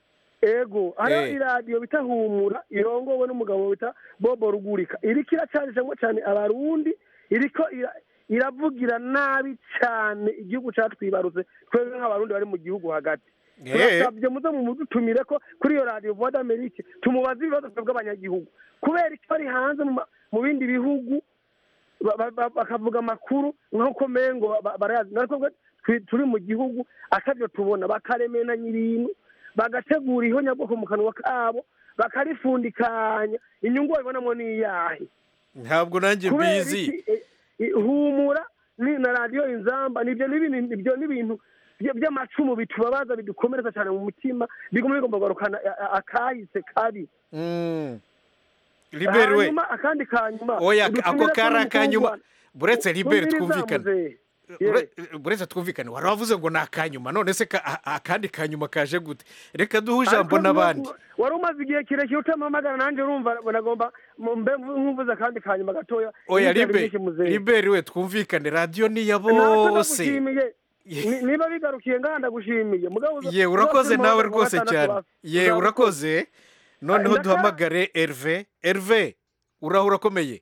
ego hariho Eh. iradiyo bita humura irongowe n'umugabo bita bobo rugurika iriko iracanishamo cyane abarundi iriko ira- iravugira nabi cyane igihugu catwibarutse twebwe nk'abarundi bari mu gihugu hagati Eh. turasabye muze mumudutumire ko kuri iyo radiyo voix d'amerique tumubaze ibibazo twebwe abanyagihugu kubera icyo bari hanze mu ma- mu bindi bihugu ba- ba- ba- bakavuga amakuru nk'uko mengo ba- ba- barayazi natwe twi- turi mu gihugu atavyo tubona bakaremenanya ibintu bagategura ihonyabwoko mu kanwa kabo bakarifundikanya inyungu babibonamo ni iyahe ntabwo nanjye kubera mbizi iki eh, eh, humura ni na radiyo inzamba nibyo n'ibintu ibyo n'ibintu bya- by'amacumu bitubabaza bidukomeretsa cyane mu mutima biguma bigomba kugarukana a- a- akahise kabi Mm. liberi we hanyuma akandi kanyuma oya ako udutumire kari ko akanyuma n'umukobwa- buretse liberi Tumviriza twumvikane muzehe. Bure- buretse twumvikane wari wavuze ngo ni akanyuma none se ka- a- akandi kanyuma kaje gute reka duhe ijambo Ariko n'abandi wari umaze igihe kirekire utamamagara nanjye urumva nagomba mu- mbe nkumvuze akandi kanyuma gatoya oya Ibindi libe byinshi muzehe. liberi we twumvikane radiyo ni iya Natwe bose ndagushimiye Ni- niba bigarukiye ngaha ndagushimiye mugabo uza- ye urakoze uza- nawe uza- rwose uza- cyane uza- ye uza- urakoze noneho Ndaka- duhamagare erive erive uraho urakomeye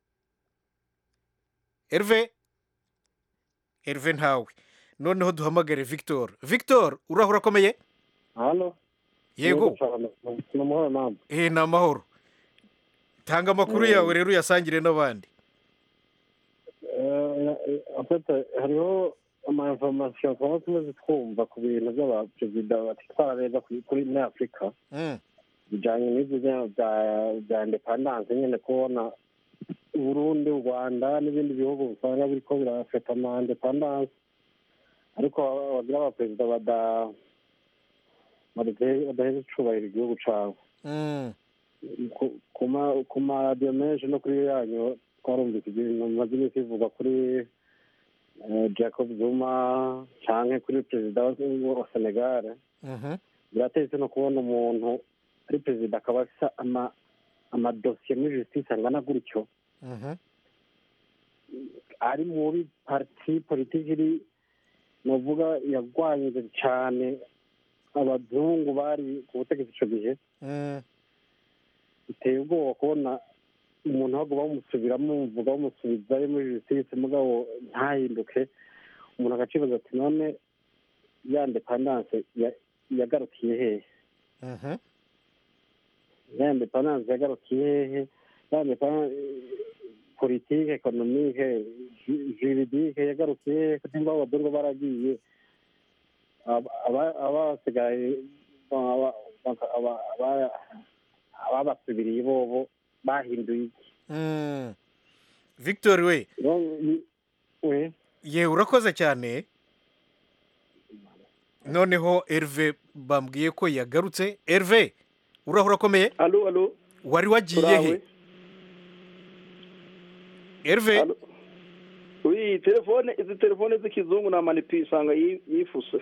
erive erive ntawe noneho duhamagare victor victor uraho urakomeye hano yego ni amahoro namwe eh ni amahoro tanga amakuru Mm. yawe rero uyasangire n'abandi afite hariho ama information twaba tumaze twumva ku bintu by'abaperezida batitwara neza kuri kuri- muri afurika Mm. bijyanye n'ibyo bya- bya- bya independance nyine kubona uburundi u rwanda n'ibindi bihugu usanga biriko birafata ama independance ariko bagira abaperezida bada badahe- badaheza icubahiro igihugu cabo Mm. ku- ku ma- ku maradiyo menshi no kuri yanyu twarumvise ibintu bimaze iminsi bivugwa kuri eh, jacob zuma canke kuri perezida wa- wa senegal Mhm. biratetse no kubona umuntu ari perezida akaba afise ama amadosiye muri justice angana gutyo Mhm. ari muri parti politiki iri novuga yagwanyije cane abazungu bari ku butegetsi ico gihe Mm. biteye ubwoba kubona umuntu ahubwo bamusubiramo bamuvuga bamusubizayo muri justice mugabo ntahinduke umuntu agacibaza ati none ya independance ya- yagarukiye hehe Mhm. ya independance yagarukiye hehe ya independance politike ekonomike ju- juridike yagarukiye hehe nimba abazungu baragiye aba- aba- abasigaye aba- aba- aba- aba- ababasubiriye bobo bahinduye iki Mm. victor we we ye urakoze cyane noneho erive bambwiye ko yagarutse erive uraho urakomeye alo alo wari wagiye he Urawe. erive wi telefone izi telefone z'ikizungu na manipi usanga yi- yifuse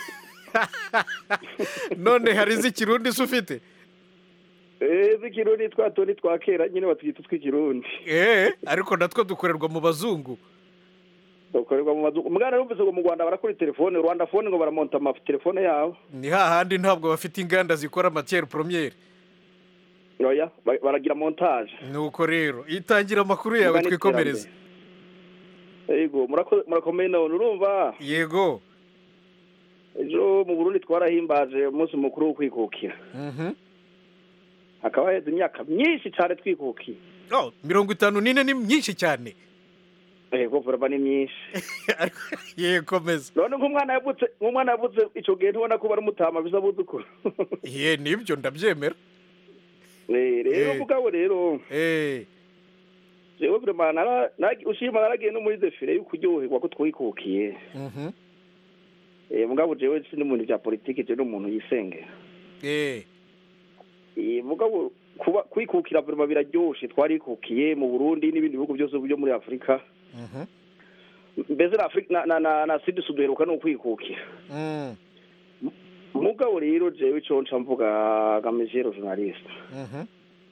none hari iz'ikirundi se ufite eh z'ikirundi twa tundi twa kera nyine batwita utw'ikirundi eh ariko natwo dukorerwa mu bazungu dukorerwa mu mazungu mwana numvise ngo mu rwanda barakora telefone rwanda fone ngo baramonta amatelefone yabo ni hahandi ntabwo bafite inganda zikora matiyeri poromyeri oya ba- baragira montage nuko rero itangira amakuru yawe Ingana twikomereze yego murako- murakomeye none urumva yego ejo mu burundi twarahimbaje umunsi mukuru wo kwikukira Mhm. hakaba haheze imyaka myinshi cyane twikukiye Oh, mirongo itanu n'ine ni myinshi cyane yego vuba ni myinshi yego komeza none nk'umwana yavutse nk'umwana yavutse icyo gihe ntubona ko baramutama bisa abuzukuru ye nibyo ndabyemera Eh, rero Eh. mugabo rero eh jewe vraiment nara- nara- ushima naragiye no muri defile yo kuryoherwa ko twikukiye mhm Eh, mugabo jewe sindi umuntu vya politike jewe n'umuntu yisengera eh Eh, mugabo kuba kwikukira vraiment biraryoshe twarikukiye mu Burundi n'ibindi bihugu byose byo muri Afrika mhm mbese na Afrika na na na, na Sud Sud heruka no kwikukira mm mugabo rero jewe ico nca mvuga gamejero journaliste mhm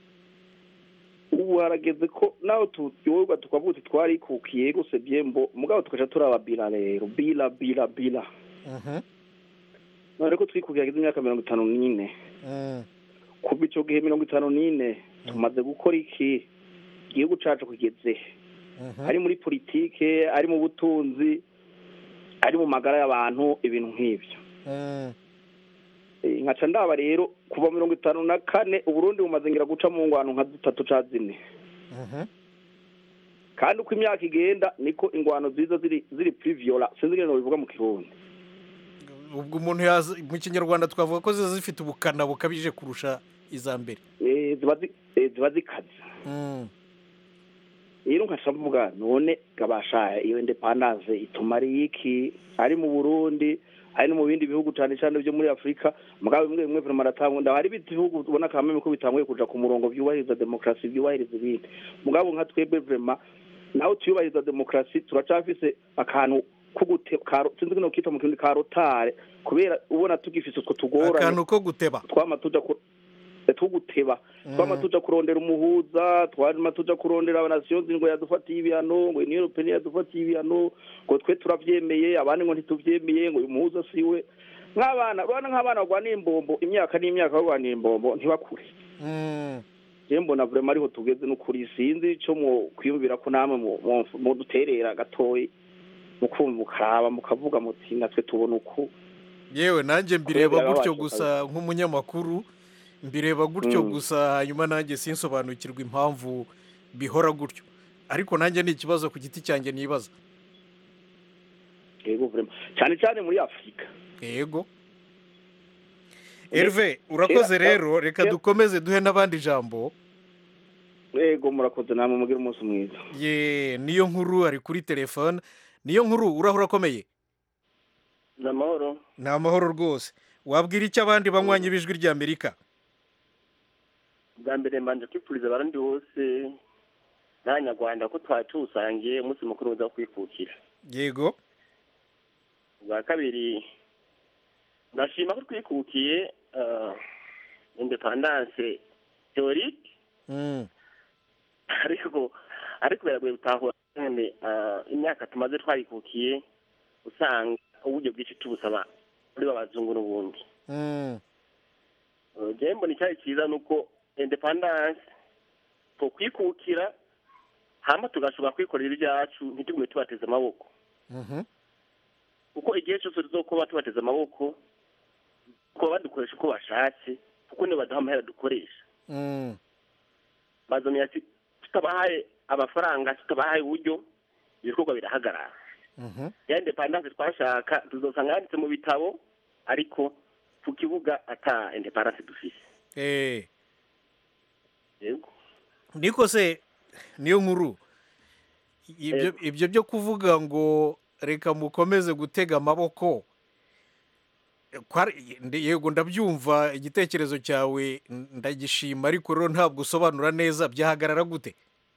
ubu harageze ko naho turyoherwa tukavuga uti twarikukiye gose byembo mugabo tukaca turaba bila rero bila bila bila mhm none ko twikukiye hageze imyaka mirongo itanu n'ine mm kuva ico gihe mirongo itanu n'ine tumaze gukora iki igihugu cacu kigeze mhm ari muri politike ari mu butunzi ari mu magara y'abantu ibintu nk'ibyo mm Eh, nkaca ndaba rero kuva mirongo itanu na kane uburundi bumaze ngira guca mu ngwano nka zitatu ca zine mhm kandi uko imyaka igenda niko ingwano ziza ziri ziri priviola sinzi ngene bivuga mu kirundi ubwo umuntu yaza mu kinyarwanda twavuga ko ziba zifite ubukana bukabije kurusha iza mbere Eh, ziba zi- eh, ziba zikaze mm rero nkaca mvuga none gabasha iyo independance ituma ari iki ari mu burundi ari no mu bindi bihugu cyane cyane byo muri afurika mugabo bimwe bimwe vraiment aratangunda hari ibindi bihugu ubona kameme ko bitanguye kuja ku murongo byubahiriza demokarasi byubahiriza ibindi mugabo nka twebwe vraiment naho tuyubahiriza demokarasi turacafise akantu ko gute karo sinzi kino kita mu kirundi ka rotare kubera ubona tugifise utwo tugorane akantu ko guteba twama tuja ku tuguteba twama tuja kurondera umuhuza twama tuja kurondera abanasiyozi ngo yadufatiye ibihano ngo union européenne yadufatiye ibihano ngo twe turavyemeye abandi ngo ntituvyemeye ngo uyu muhuza siwe nk'abana urabona nk'abana barwanira imbombo imyaka n'imyaka barwanira imbombo ntibakure mm je mbona vraiment ariho tugeze n'ukuri sinzi ico mu kwiyumvira ko namwe mu- mu- muduterera gatoyi mukumva mukaraba mukavuga muti natwe tubona uku yewe nanjye mbireba Kubera gutyo babasha gusa nk'umunyamakuru mbireba gutyo Mm. gusa hanyuma nanjye sinsobanukirwa impamvu bihora gutyo ariko nanjye ni ikibazo ku giti cyanjye nibaza yego vraiment cyane cyane muri afurika yego Herve urakoze kera- rero reka kera- dukomeze duhe n'abandi ijambo yego murakoze namwe mugire umunsi mwiza ye niyo nkuru ari kuri telefone niyo nkuru urahura akomeye ni amahoro ni amahoro rwose wabwira icyo abandi banywanyi b'ijwi ry'amerika bwa mbere mbanje kwifuriza abarundi bose n'abanyarwanda ko twari tuwusangiye umunsi mukuru uza kwikukira yego bwa kabiri ndashima ko twikukiye uh, independance teorike Mm. ariko ariko biragoye gutahura cyane uh, imyaka tumaze twayikukiye usanga uburyo bwinshi tubusaba muri babazungu n'ubundi Mm. Uh, jewe mbona icyari cyiza ni uko independance twokwikukira hama tugashobora kwikorera ibyacu ntitugume tubateze amaboko Mhm. kuko igihe cyose tuzokuba tubateze amaboko kuba badukoresha uko bashatse kuko nibo baduha amahera dukoresha Mm. bazomenya ati tutabahaye amafaranga tutabahaye uburyo ibikorwa birahagarara Mhm. ya independance twashaka tuzosanga yanditse mu bitabo ariko ku kibuga ata independance dufise Eh. yego niko se niyo nkuru ibyo Yego. ibyo byo kuvuga ngo reka mukomeze gutega amaboko kwari- ndi- yego ndabyumva igitekerezo cyawe ndagishima ariko rero ntabwo usobanura neza byahagarara gute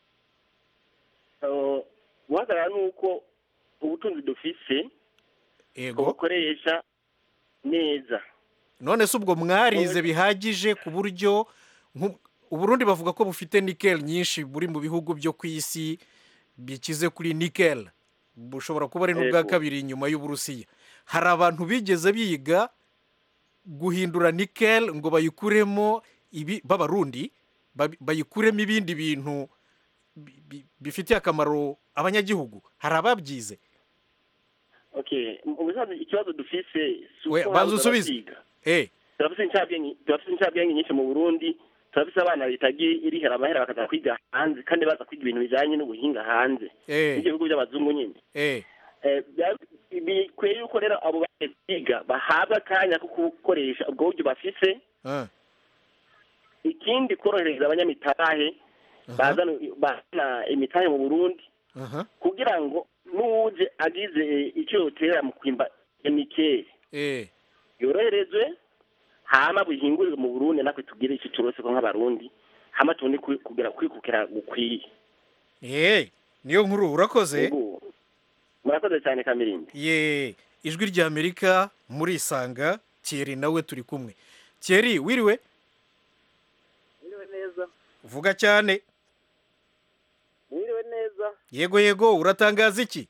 Uh, guhagarara ni uko ubutunzi dufise yego tubukoresha neza none se ubwo mwarize bihagije ku buryo nku- uburundi bavuga ko bufite nikel nyinshi buri mu bihugu byo ku isi bikize kuri nikel bushobora kuba ari n'ubwa Yego. kabiri inyuma y'uburusiya hari abantu bigeze biga guhindura nikel ngo bayikuremo ibi b'abarundi babi- bayikuremo ibindi bintu bi- bi- bifitiye akamaro abanyagihugu hari ababyize okay mu bisanzwe ikibazo dufise si We, uko banza habuze usubize. abavyiga. eh turafise incabwenge turafise incabwenge nyinshi mu burundi turafise abana bitagiye irihera amahera bakaza kwiga hanze kandi baza kwiga ibintu bijanye n'ubuhinga hanze Eh. n'ibihugu by'abazungu nyine eh Eh, bya- bikwiye yuko rero abo bagiye kwiga bahabwa akanya ko gukoresha ubwo buryo bafise ah, ikindi korohereza abanyamitahe bazana bazana imitahe mu burundi aha kugira ngo n'uwuje agize icyo yoterera mu kwimba emikeri eh yoroherezwe hama buhingurirwe mu burundi natwe tugire icyo turose ko nk'abarundi hama tubone kwi- kugira kwikukira gukwiye eh niyo nkuru urakoze Yego. murakoze cyane kamirindi ye ijwi rya amerika murisanga thierry nawe turi kumwe thierry wiriwe mwiriwe neza vuga cyane mwiriwe neza yego yego uratangaza iki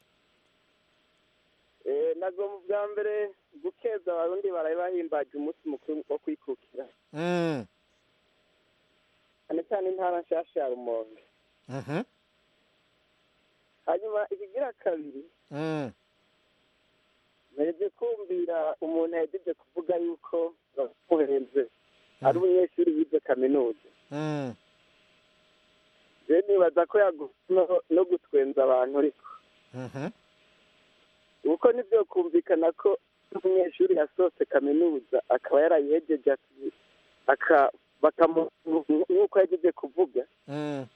Eh, nagomba ubwa mbere gukeza abarundi baraye bahimbaje umunsi mukuru wo kwikukira Mm, cyane cyane intara nshasha ya rumonge mhm, hanyuma ikigira kabiri mm, mpereze kumvira umuntu yahejeje kuvuga yuko bamuhenze ari umunyeshuri wize kaminuza mm, rero nibaza ko yaguma no gutwenza abantu ariko mhm, kuko nibyo kumvikana ko umunyeshuri yasohotse kaminuza akaba yarayihejeje ati- aka bakamu nk'uko yagize kuvuga mm,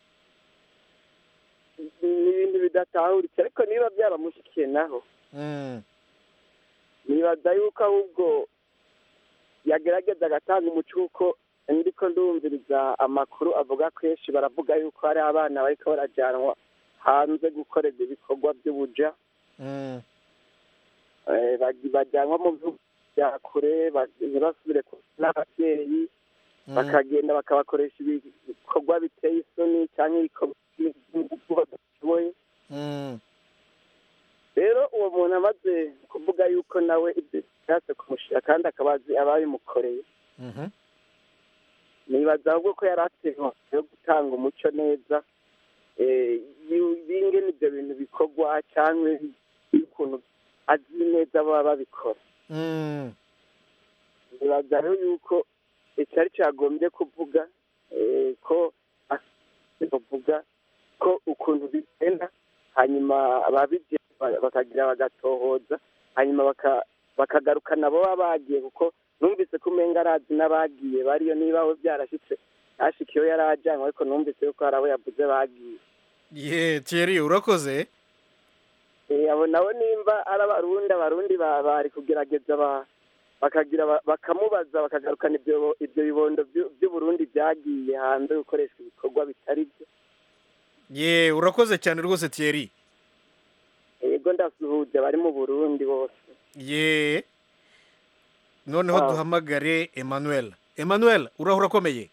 ni ibintu bidatahuritse ariko niba byaramushyikiye naho mm, nibaza yuko ahubwo yagerageza agatanga umuco kuko ndiko ndumviriza amakuru avuga kenshi baravuga yuko hari abana bariko barajyanwa hanze gukorerwa ibikorwa by'ubuja mm, Eh, baj- bajyanwa mu bihugu bya kure ba- ntibasubire ku- n'ababyeyi mm, bakagenda bakabakoresha ibikorwa biteye isoni cyangwa ibikorwa by'ingufu badashoboye mm, rero uwo muntu amaze kuvuga yuko nawe ibyo bishatse kumushyira kandi akaba azi ababimukoreye mhm, nibaza ahubwo ko yari atewe yo gutanga umuco neza eh, yu- y'ingene ibyo bintu bikorwa cyangwa y'ukuntu azi neza baba babikora mm, nibaza rero yuko icyari cyagombye kuvuga eh, ko bavuga ko ukuntu bigenda hanyuma ababigiye ba- bakagira bagatohoza hanyuma baka- bakagaruka nabo baba bagiye kuko numvise ko umenga arazi n'abagiye bariyo niba we byarashyitse yashikiyeho yari ajyanwe ariko numvise yuko hari abo yavuze bagiye ye thierry urakoze Eh, abo nabo nimba ari abarundi abarundi ba- bari kugerageza ba- bakagira ba- bakamubaza bakagarukana ibyo ibyo bibondo by'u- by'uburundi byagiye hanze gukoreshwa ibikorwa bitari byo ye urakoze cyane rwose thierry yego ndasuhuje abari mu burundi bose ye noneho Ah. duhamagare emmanuel emmanuel urahura urakomeye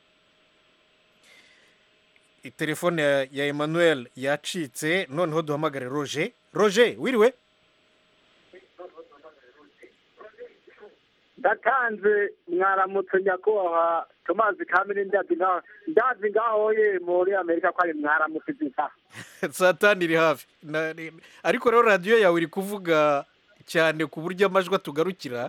telefone ya, ya emmanuel yacitse noneho duhamagare roger roger wiriwe ndatanze mwaramutse nyakubahwa tomazi kamere ndazi ngaho ndazi ngaho ye muri amerika ko ari mwaramutse zita saa tanu iri hafi Na- ni- ariko rero radiyo yawe iri kuvuga cyane ku buryo amajwi atugarukira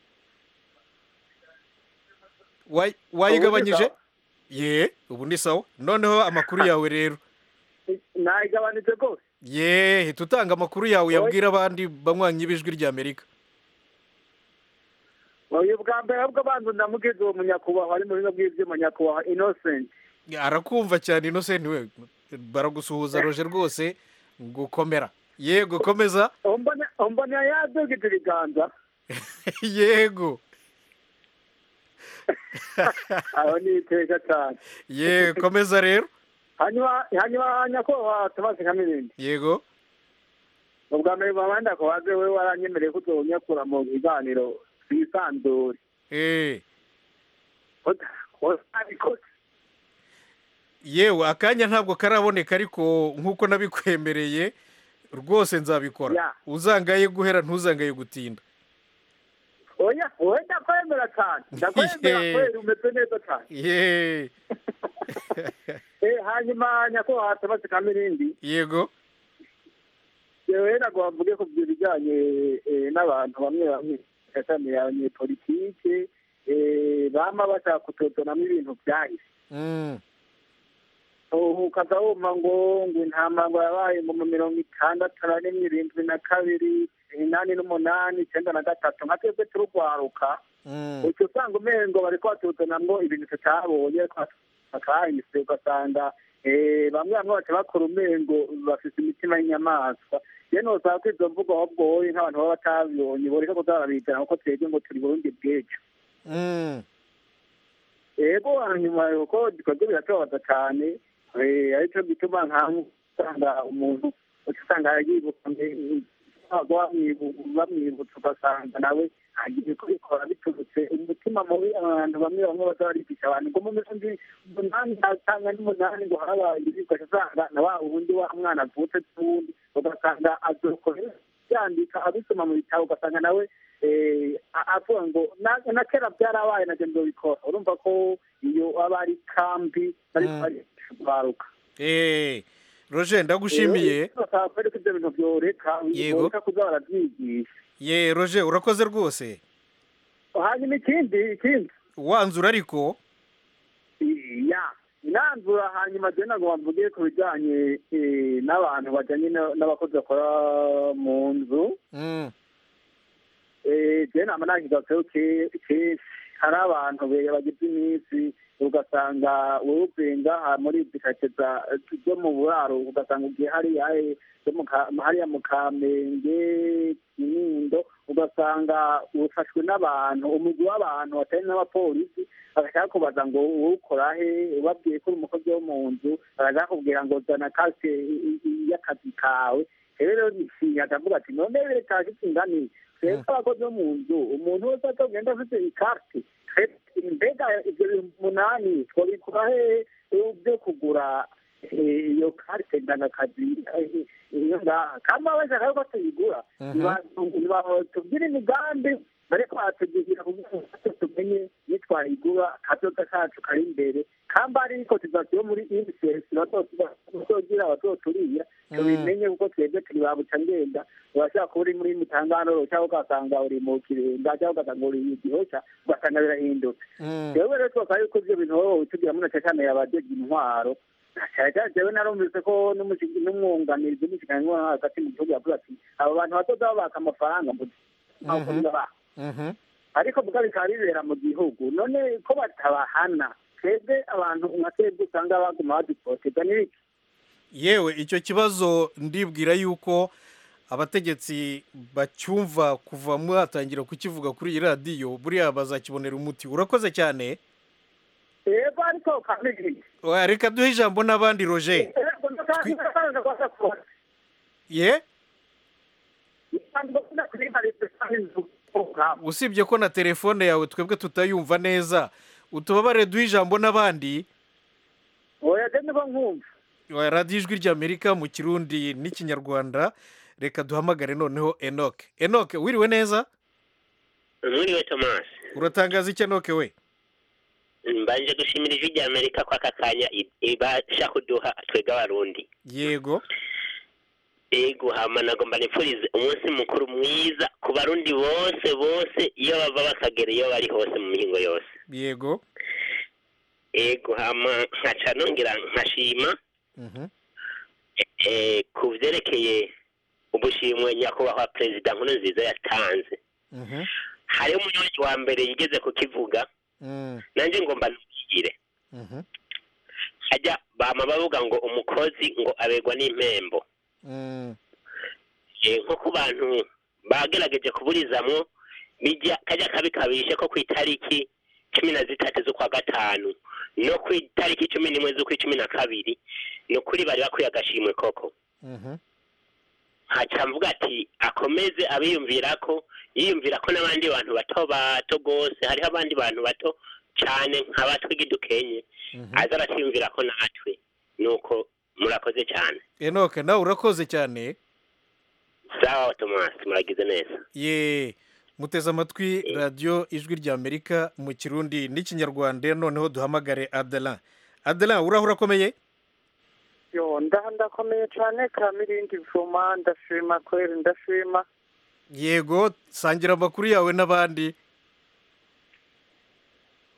Wayi- wayigabanyije ye ubu ni sawa noneho amakuru yawe rero nayigabanije rwose ye hita utanga amakuru yawe yabwira abandi banywanyi b'ijwi ry'amerika uyu bwa mbere ahubwo banza ndamugize uwo munyakubahwa ari mu bino bw'ibyuma nyakubahwa innocent arakumva cyane innocent we baragusuhuza roje rwose gukomera yego komeza umbona umbona yadugije ibiganza yego aho ni iteka cyane ye komeza rero hanyuma hanyuma nyakubahwa tomazi kamirindi yego ubwa mbere babandi akubaze we waranyemereye ko uzonyakura mu biganiro twisanzure eh wabikoze yewe akanya ntabwo karaboneka ariko nk'uko nabikwemereye rwose nzabikora Ya. uzangaye guhera ntuzangaye gutinda oya wowe ndakwemera cyane ndakwemera Ye. kweri umeze neza cyane ye Eh, hanyuma nyakubahwa tomazi kamirindi yego yewe ntabwo bavuge ku byo bijyanye eh, n'abantu bamwe bamwe cyane abanyepolitike eh, bama bashaka kutuzanamo ibintu byahise Mm. ubu ukaza wumva ngo ngo intama ngo yabaye ngo mu mirongo itandatu na rimwe irindwi na kabiri inani n'umunani icyenda na gatatu nka twebwe turugwaruka Mm. uca usanga umengo bariko batuzanamwo ibintu tutabonye bakahise ugasanga eh, bamwe bamwe baca bakora umengo bafise imitima y'inyamaswa rero nosaba ko izo mvugo ahubwo wowe nk'abantu baba batabibonye boreka kuza barabizana kuko twebwe ngo turi burundi bw'ejo Mm. ego hanyuma kuko ibikorwa biratubabaza cyane eh, aricyo gituma nkaho usanga umuntu uca usanga yibuka mbe- bamwibu- bamwibutsa ugasanga nawe agiye kubikora biturutse umutima mubi abantu bamwe bamwe baza barigisha abantu ngo mu mirongo umunani cyangwa n'umunani ngo harabaye ibi ugaca usanga na wa wundi wa mwana avutse n'uwundi ugasanga azokorera yandika abisoma mu bitabo ugasanga nawe eh, a- avuga ngo na- na kera byarabaye nabyo ndobikora urumva ko iyo aba ari kambi ariko Mm. ari kubaruka Eh, roger ndagushimiye basaba ko ibyo bintu byoreka Yego. boreka kuza barabyigisha ye roger urakoze rwose hanyuma ikindi ikindi wanzura ariko ya inanzura hanyuma je ntabwo bavuge ku bijyanye eh, n'abantu bajyanye na- n'abakozi bakora mu nzu Mm. Eh, je nama nakigatseho kenshi hari abantu be- bagize iminsi ugasanga wowe uvuye ngaha muri izi kake za- zo mu buraro ugasanga ugiye hariya eh, zo mu Ka- hariya mu kamenge kinindo ugasanga ufashwe n'abantu umugwi w'abantu batari n'abapolisi bagashaka kubaza ngo wowe ukora he ubabwiye ko uri umukozi wo mu nzu bagashaka kubwira ngo zana kasike i- i- y'akazi kawe rero nishinya ndavuga ati none leta ifite ingani twebwe abakozi bo mu nzu umuntu wese atagenda afite ikarite mbega ibyo bihumbi umunani twabikura hehe byo kugura eh, iyo karite ndangakazi eh, iyo ngaha kama bashaka yuko tuyigura tubwire imigambi bariko baratugira kugira ngo natwe tumenye nitwayigura kazoza kacu kari imbere kamba ari kotizasiyo muri unicef bazogira bazoturiya tubimenye kuko twebwe turi babuca ngenda urashaka kuba uri muri mitangano cyangwa ugasanga uri mu kirenga cyangwa ugasanga uri mu gihosha ugasanga birahindutse jewe rero twakaba yuko ivyo bintu wowe tugira muri na cyane yabajejwe intwaro cyane cyane jewe narumvise ko n'umushi- n'umwunganizi w'umushikiranganji wo hagati mu gihugu yavuze ati abo bantu bazoza babaka amafaranga mu Mhm. baha Mhm. ariko bwa bikaba bibera mu gihugu none ko batabahana twebwe abantu nka twebwe usanga baguma badupoteza n'ibiki yewe icyo kibazo ndibwira yuko abategetsi bacyumva kuva mwatangira kukivuga kuri iyi radiyo buriya bazakibonera umuti urakoze cyane yego ariko kamigiri Oya, reka duhe ijambo n'abandi roger ye usibye ko na telefone yawe twebwe tutayumva neza utubabare duhe ijambo n'abandi oya je niko nkumva Oya, radiyo ijwi ry'amerika mu kirundi n'ikinyarwanda reka duhamagare noneho enoke enoke wiriwe neza mwiriwe tomasi uratangaza iki enoke we mbanje gushimira ijwi rya amerika ko aka kanya i- ibasha kuduha twebwe abarundi yego ego hama nagomba nipfurize umunsi mukuru mwiza ku barundi bose bose iyo bava bakagera iyo bari hose mu mihingo yose yego ego hama nkaca nongera nkashima Mhm. eh, ku vyerekeye ubushimwe nyakubahwa perezida nkuru nziza yatanze Mhm. hariho umuyobozi wa mbere yigeze kukivuga Mm. nanje ngomba nubwire Mhm. hajya bama bavuga ngo umukozi ngo abegwa n'impembo Mm. Eh, nko ku bantu bagerageje kuburizamwo bijya kajya kabi kabishe ko ku itariki cumi na zitatu z'ukwa gatanu no ku itariki cumi n'imwe z'ukwa cumi na kabiri ni ukuri bari bakwiye agashimwe koko Mhm. haca mvuga ati akomeze abiyumvira ko yiyumvira ko n'abandi bantu bato bato rwose hariho abandi bantu bato cyane nka batwe gidukenye aza aratwiyumvira ko natwe nuko murakoze cyane enoke nawe urakoze cyane sawa tomasi muragize neza ye muteze amatwi radiyo ijwi ry'amerika mu kirundi n'ikinyarwanda noneho duhamagare adela adela uraho urakomeye yo nda ndakomeye cyane kamirindi vuma ndashima kweri ndashima yego sangira amakuru yawe n'abandi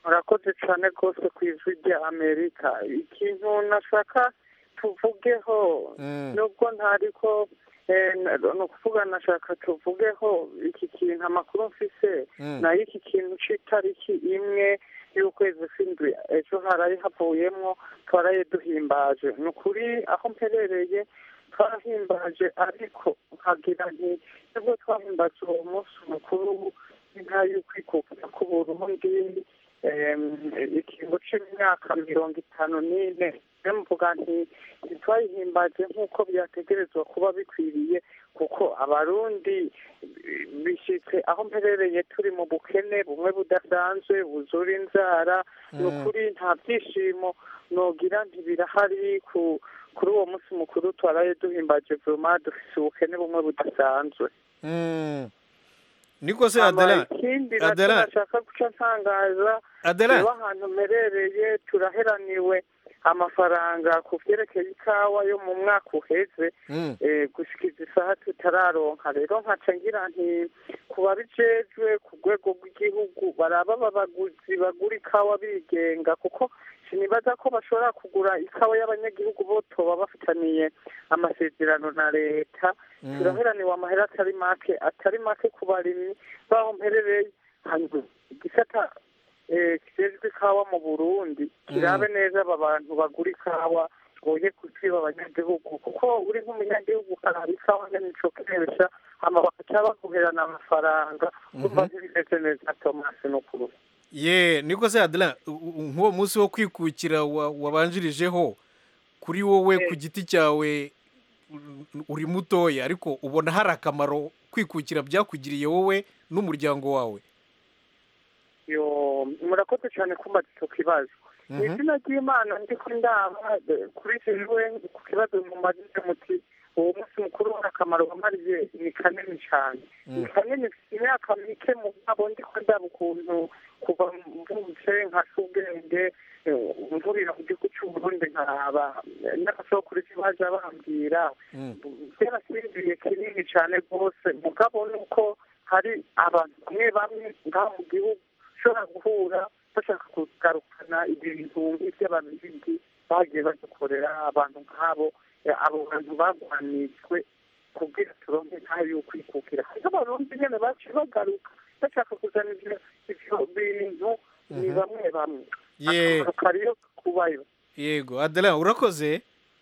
murakoze cyane rwose ku ijwi rya amerika ikintu nashaka tuvugeho nubwo ntariko eh, na- ni ukuvuga nashaka tuvugeho iki kintu amakuru mfise Mm. nayo iki kintu c'itariki imwe y'ukwezi kw'indwi ejo haraye havuyemwo twaraye duhimbaje ni ukuri aho mperereye twarahimbaje ariko nkagira nti nibwo twahimbaje uwo munsi mukuru w'intara y'ukwikukira ku burundi em, ikingo c'imyaka mirongo itanu n'ine rero mvuga nti ntitwayihimbaje nk'uko byategerezwa kuba bikwiriye kuko abarundi eh, bishitse aho mperereye turi mu bukene bumwe budasanzwe buzura inzara ni Mm. ukuri nta byishimo nogira ntibirahari ku kuri uwo munsi mukuru twaraye duhimbaje vuma dufise ubukene bumwe budasanzwe Mm. niko se Hama adela ikindi nacyo adela nashaka guca ntangaza Adela. reba ahantu mperereye turaheraniwe amafaranga ku vyerekeye ikawa yo mu mwaka uheze Mm. eh, gushikiza isaha tutararonka rero nkaca ngira nti ku babijejwe ku rwego rw'igihugu baraba abaguzi bagura ikawa bigenga kuko sinibaza ko bashobora kugura ikawa y'abanyagihugu bo toba bafitaniye amasezerano na leta Mm. turaheraniwe amahera atari make atari make ku barimyi baho mperereye hanyuma igisata eh, kijejwe ikawa mu burundi kirabe neza aba bantu bagura ikawa boye kuziba abanyagihugu kuko uri nk'umunyagihugu ukaraba ikawa ngene ico kesha hama bakaca baguherana amafaranga kumva ntibimeze neza tomasi n'ukuri ye niko se adela u- u- nk'uwo munsi wo kwikukira wa- wabanjirijeho kuri wowe ku giti cyawe u- uri mutoya ariko ubona hari akamaro kwikukira byakugiriye wowe n'umuryango wawe yo murakoze cyane kumbaza icyo kibazo mu Mhm. izina ry'imana ndiko ndaba eh, kuri jewe ku kibazo mumajije muti uwo munsi mukuru w'akamaro wamariye ni kanini cyane ni kanini mfite imyaka mike mu bwabo ndiko ndaba ukuntu kuva mvutse nkasa ubwenge eh, mvurira mu gihugu cy'uburundi nkaraba eh, n'abasokuruzi baja bambwira byarasinziriye kinini cyane rwose mugabo ni uko hari abantu bamwe bamwe ngaha mu gihugu ushobora guhura bashaka kugarukana ibintu nk'iby'ababirigi bagiye badukorera abantu nk'abo eh, abo bantu bagwanijwe kubwira turonke ntayo yo kwikukira hariho abarundi nyene baciye bagaruka bashaka kuzana ivyo ivyo bintu ni Mhm. bamwe bamwe ye akamaro kariyo kubayo yego adela urakoze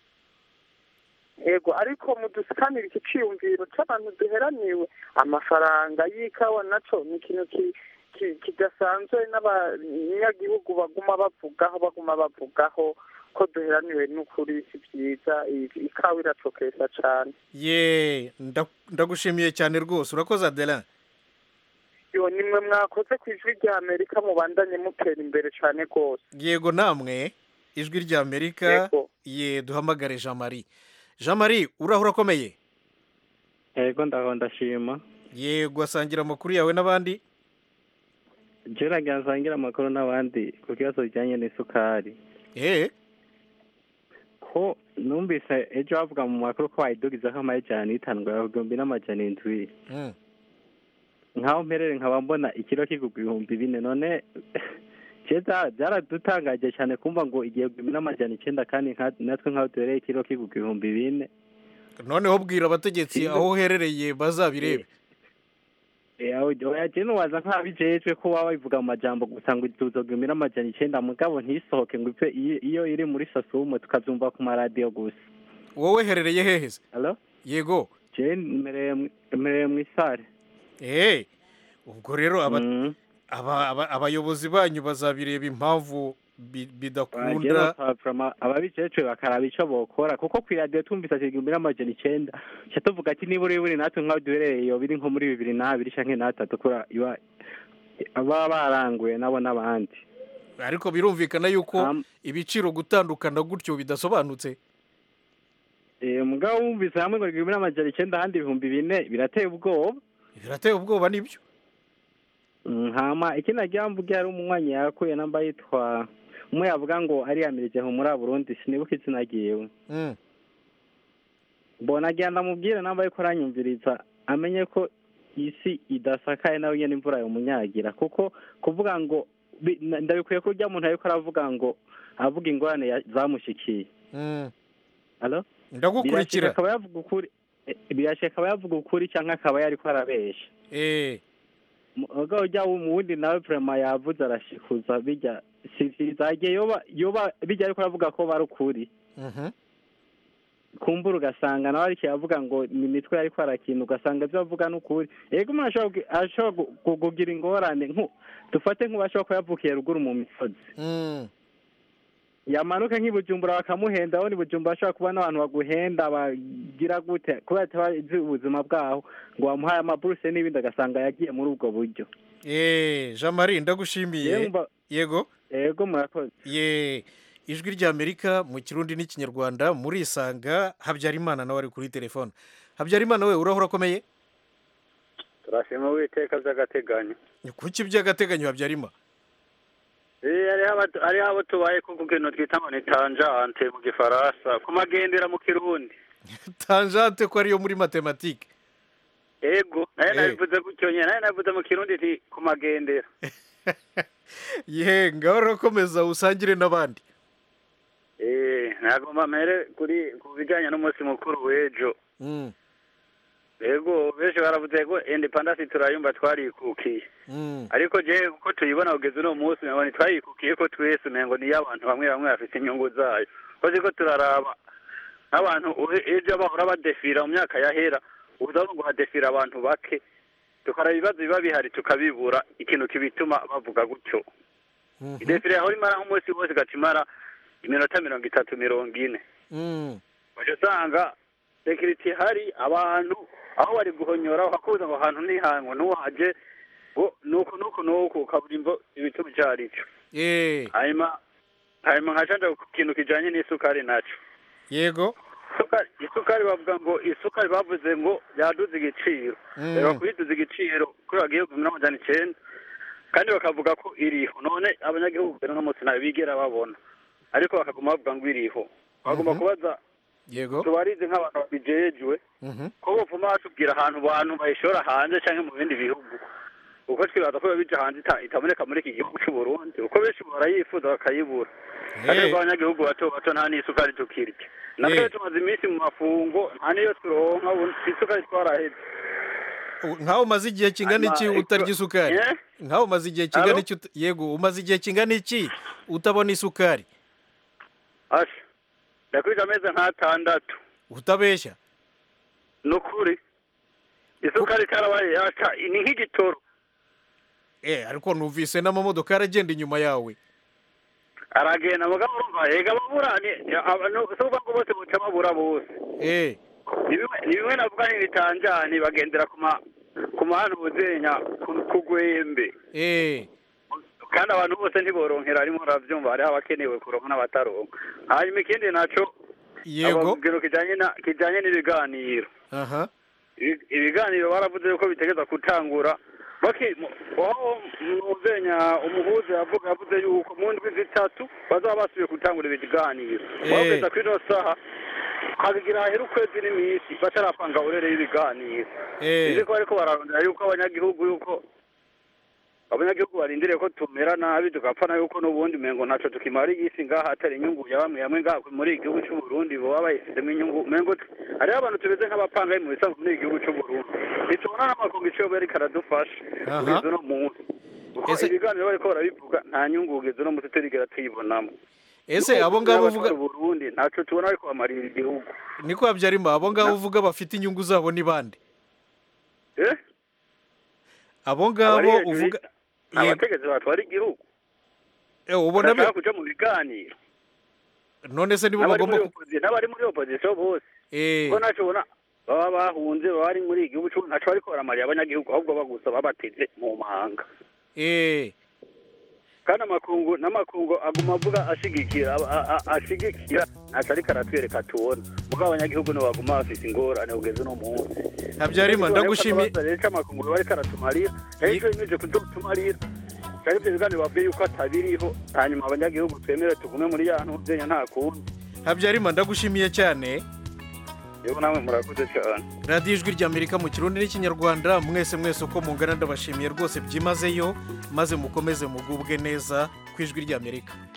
ego ariko mudusikanira iki ciyumviro c'abantu duheraniwe amafaranga y'ikawa naco ni ikintu ki- ki- kidasanzwe n'abanyagihugu baguma bavugaho baguma bavugaho ko duheraniwe n'ukuri si vyiza i- ikawa iracokesha cane ye nda- ndagushimiye cyane rwose urakoze adela yo nimwe mwakoze ku ijwi rya amerika mubandanye mutera imbere cane rwose yego namwe ijwi rya amerika Yego. ye duhamagare jean marie jean marie uraho urakomeye yego ndaho ndashima yego asangira amakuru yawe n'abandi jeraga nsangira amakuru n'abandi ku kibazo bijyanye n'isukari eh ko numvise ejo bavuga mu makuru ko wayidugizaho amajana n'itanu ngo ibihumbi n'amajana indwi Mm. nkaho mperere nkaba mbona ikiro kigurwa ibihumbi bine none keza byaradutangaje cyane kumva ngo igihe igihumbi n'amajana icyenda kandi nka- natwe nkaho duhereye ikiro kigurwa ibihumbi bine noneho bwira abategetsi aho uherereye bazabirebe oya nuwaza nk'abijejwe ko waba bivuga mu majambo gusa ngo tuzogumira n'amajana icyenda mugabo ntisohoke ngo ipfe iyo iyo iri muri sasumo tukabyumva ku maradiyo gusa wowe herereye hehe se Hello? yego je mmereye mu- mmereye mu isare eh ubwo rero aba- aba- aba- abayobozi banyu bazabireba impamvu bi- bidakunda ababijejwe bakaraba ico bokora kuko ku iradiyo twumvise ati igihumbi n'amajana icenda ca tuvuga ati nibura buri natwe nk'aho duherereye iyo biri nko muri bibiri n'abiri canke n'atatu kura iba baba baranguye nabo n'abandi ariko birumvikana yuko ibiciro gutandukana gutyo bidasobanutse Eh, mugabo wumvise hamwe ngo igihumbi n'amajana icenda ahandi ibihumbi bine birateye ubwoba birateye ubwoba nibyo Mm, hama ikindi nagira mvuge hari umunywanyi yakuye namba yitwa umwe yavuga ngo ariyamirije muri Burundi sinibuka izina ryiwe Mm. mbona agenda amubwire namba yuko aranyumviriza amenye ko isi idasakaye nawe nyene imvura yomunyagira kuko kuvuga ngo bi- na- ndabikwiye ko urya muntu ariko aravuga ngo avuga ingorane ya- zamushikiye Alo? Ndagukurikira. Birashika akaba yavuga ukuri eh, birashika akaba yavuga ukuri cyangwa akaba yariko arabesha mugabo ujya mu wundi nawe vrema yavuze arashikuza bijya si vyiza igihe yoba yoba bijya ariko aravuga ko bari ukuri kumbura ugasanga nawe ariko yavuga ngo ni imitwe ariko arakina ugasanga ibyo avuga ni ukuri yego umuntu ashobora kugi- ashobora gu- gu- kugira ingorane nku dufate nk'ubashobora kuba yavukiye ruguru mu misozi yamanuka nk'i Bujumbura bakamuhenda aho ni Bujumbura ashobora kuba n'abantu baguhenda bagira gute kubera atabazi ubuzima bwaho ngo bamuhaye amaburuse n'ibindi agasanga yagiye muri ubwo buryo Eh, Jean Marie ndagushimiye Yemba- yego yego murakoze ye ijwi ry'Amerika mu kirundi n'ikinyarwanda murisanga Habyarimana nawe ari kuri telefone Habyarimana we urahora akomeye turashima uwiteka by'agateganyo kuki by'agateganyo Habyarimana Eh, hariho aba- hariho abo tubaye ku kintu twita ngo ni tanjante mu gifaransa ku magendera mu kirundi tangente ko ariyo muri matematike ego nayo Eh. nabivuze gutyo nyine nayo nabivuze mu kirundi nti ku magendera ye ngaho urakomeza usangire n'abandi eh nagomba mere kuri ku bijyanye n'umunsi mukuru w'ejo Mm, ego benshi baravuze ko independence turayumva twarikukiye mm. ariko je uko tuyibona kugeza uno munsi ngo ntitwayikukiye ko twese umengo niyo abantu bamwe bamwe bafite inyungu zayo ko ziko turaraba nk'abantu uhe- ejo bahora badefira mu myaka yahera ubuzaho ngo hadefira abantu bake tukaraba ibibazo biba bihari tukabibura ikintu kibituma bavuga gutyo idefire yahora imara nk'umunsi wose igaca imara iminota mirongo itatu mirongo ine Mm. waje usanga sekiriti ihari abantu aho bari guhonyora bakakubuza ngo ahantu ntihango ntuhaje ngo nuku nuku nuku ukabura imvo ibituma icyo ari cyo Eh, hanyuma hanyuma nkacanja ku kintu kijanye n'isukari naco yego isukari isukari bavuga ngo isukari bavuze ngo yaduze igiciro Mm. rero kuyiduza igiciro kuri bagiye kugumira amajana icenda kandi bakavuga ko iriho none abanyagihugu rero no munsi nayo bigera babona ariko bakaguma bavuga ngo iriho bagomba kubaza yego tubarize nk'abantu babijejwe Mhm. ko bavuma batubwira ahantu bantu bayishora hanze cyangwa mu bindi bihugu uko twibaza ko biba bija hanze ita- itaboneka muri iki gihugu cy'u Burundi uko benshi barayifuza bakayibura kandi Eh. abanyagihugu bato bato nta n'isukari tukirya natwe Eh. tumaze iminsi mu mafungo nta n'iyo turonka ubu isukari twaraheze U- nkaho umaze igihe kingana iki Hanyuma, utarya iko- isukari Eh? nkaho umaze igihe kingana Alo? iki uta- yego umaze igihe kingana iki utabona isukari asha ndakwija amezi nk'atandatu utabeshya ni ukuri isukari karabaye yaca ni nk'igitoro eh ariko numvise n'amamodoka aragenda inyuma yawe aragenda mugabo urumva yega babura ni abantu si ukuvuga ngo bose buca babura bose eh ni bimwe ni bimwe navuga ntibitanjani bagendera ku ma ku mahano buzenya ku- ku gwembe eh kandi abantu bose ntiboronkera arimo uravyumva hariho abakenewe kuronka n'abataronka hanyuma ikindi naco Yego. ikintu kijanye na kijanye n'ibiganiro aha Ibi- ibiganiro baravuze ko bitegeza gutangura baki mu- aho muzenya umuhuza yavuga yavuze yuko mu ndwi zitatu bazaba basubiye gutangura ibiganiro Eh. bageza kuri ino saha habigira hahera ukwezi n'iminsi batarapanga urere y'ibiganiro Eh. izi ko bariko bararondera yuko abanyagihugu yuko abanyagihugu barindiriye ko tumera nabi tugapfa na yuko n'ubundi mengo ntaco tukimara iyisi ngaha atari inyungu ya bamwe bamwe ngaha muri iki gihugu c'u Burundi boba bayifitemo inyungu mengo t- hariho abantu tumeze nk'abapanga mu bisanzwe muri iki gihugu c'u Burundi ntitubona n'amakungu ico yoba ariko aradufasha Aha. kugeza uno munsi kuko Ese- ibiganiro bariko barabivuga nta nyungu kugeza uno munsi turigera tuyibonamo ese abo ngabo uvuga Burundi ntaco tubona ariko bamarira igihugu niko Habyarimana abo ngabo uvuga bafite inyungu zabo ni bande eh abo ngabo Abari hejuru uvuga abategetsi batwara igihugu Eh, ubona bi- badashaka kuja mu biganiro none se nibo n'abari bagomba muri ku- opposition n'abari muri opposition bose eh ko naco ubona baba bahunze baba bari muri iki gihugu c'u- ntaco bariko baramariye abanyagihugu ahubwo bagusa babateze mu mahanga eh kandi amakungu n'amakungu aguma avuga ashigikira a- a- a- ashigikira ntaco ariko aratwereka tubona muga abanyagihugu nibo baguma bafise ingorane kugeza uno munsi Habyarimana ndagushimiye rero amakungu biba ariko aratumarira rero ico yemeje kuzotumarira kandi ivyo biganiro bavuye yuko atabiriho hanyuma abanyagihugu twemere tugume muri ya ntuzenya nta kundi Habyarimana ndagushimiye cyane yewe namwe murakoze cyane radiyo ijwi ry'amerika mu kirundi n'ikinyarwanda mwese mwese uko mungana ndabashimiye rwose byimazeyo maze mukomeze mugubwe neza ku ijwi ry'amerika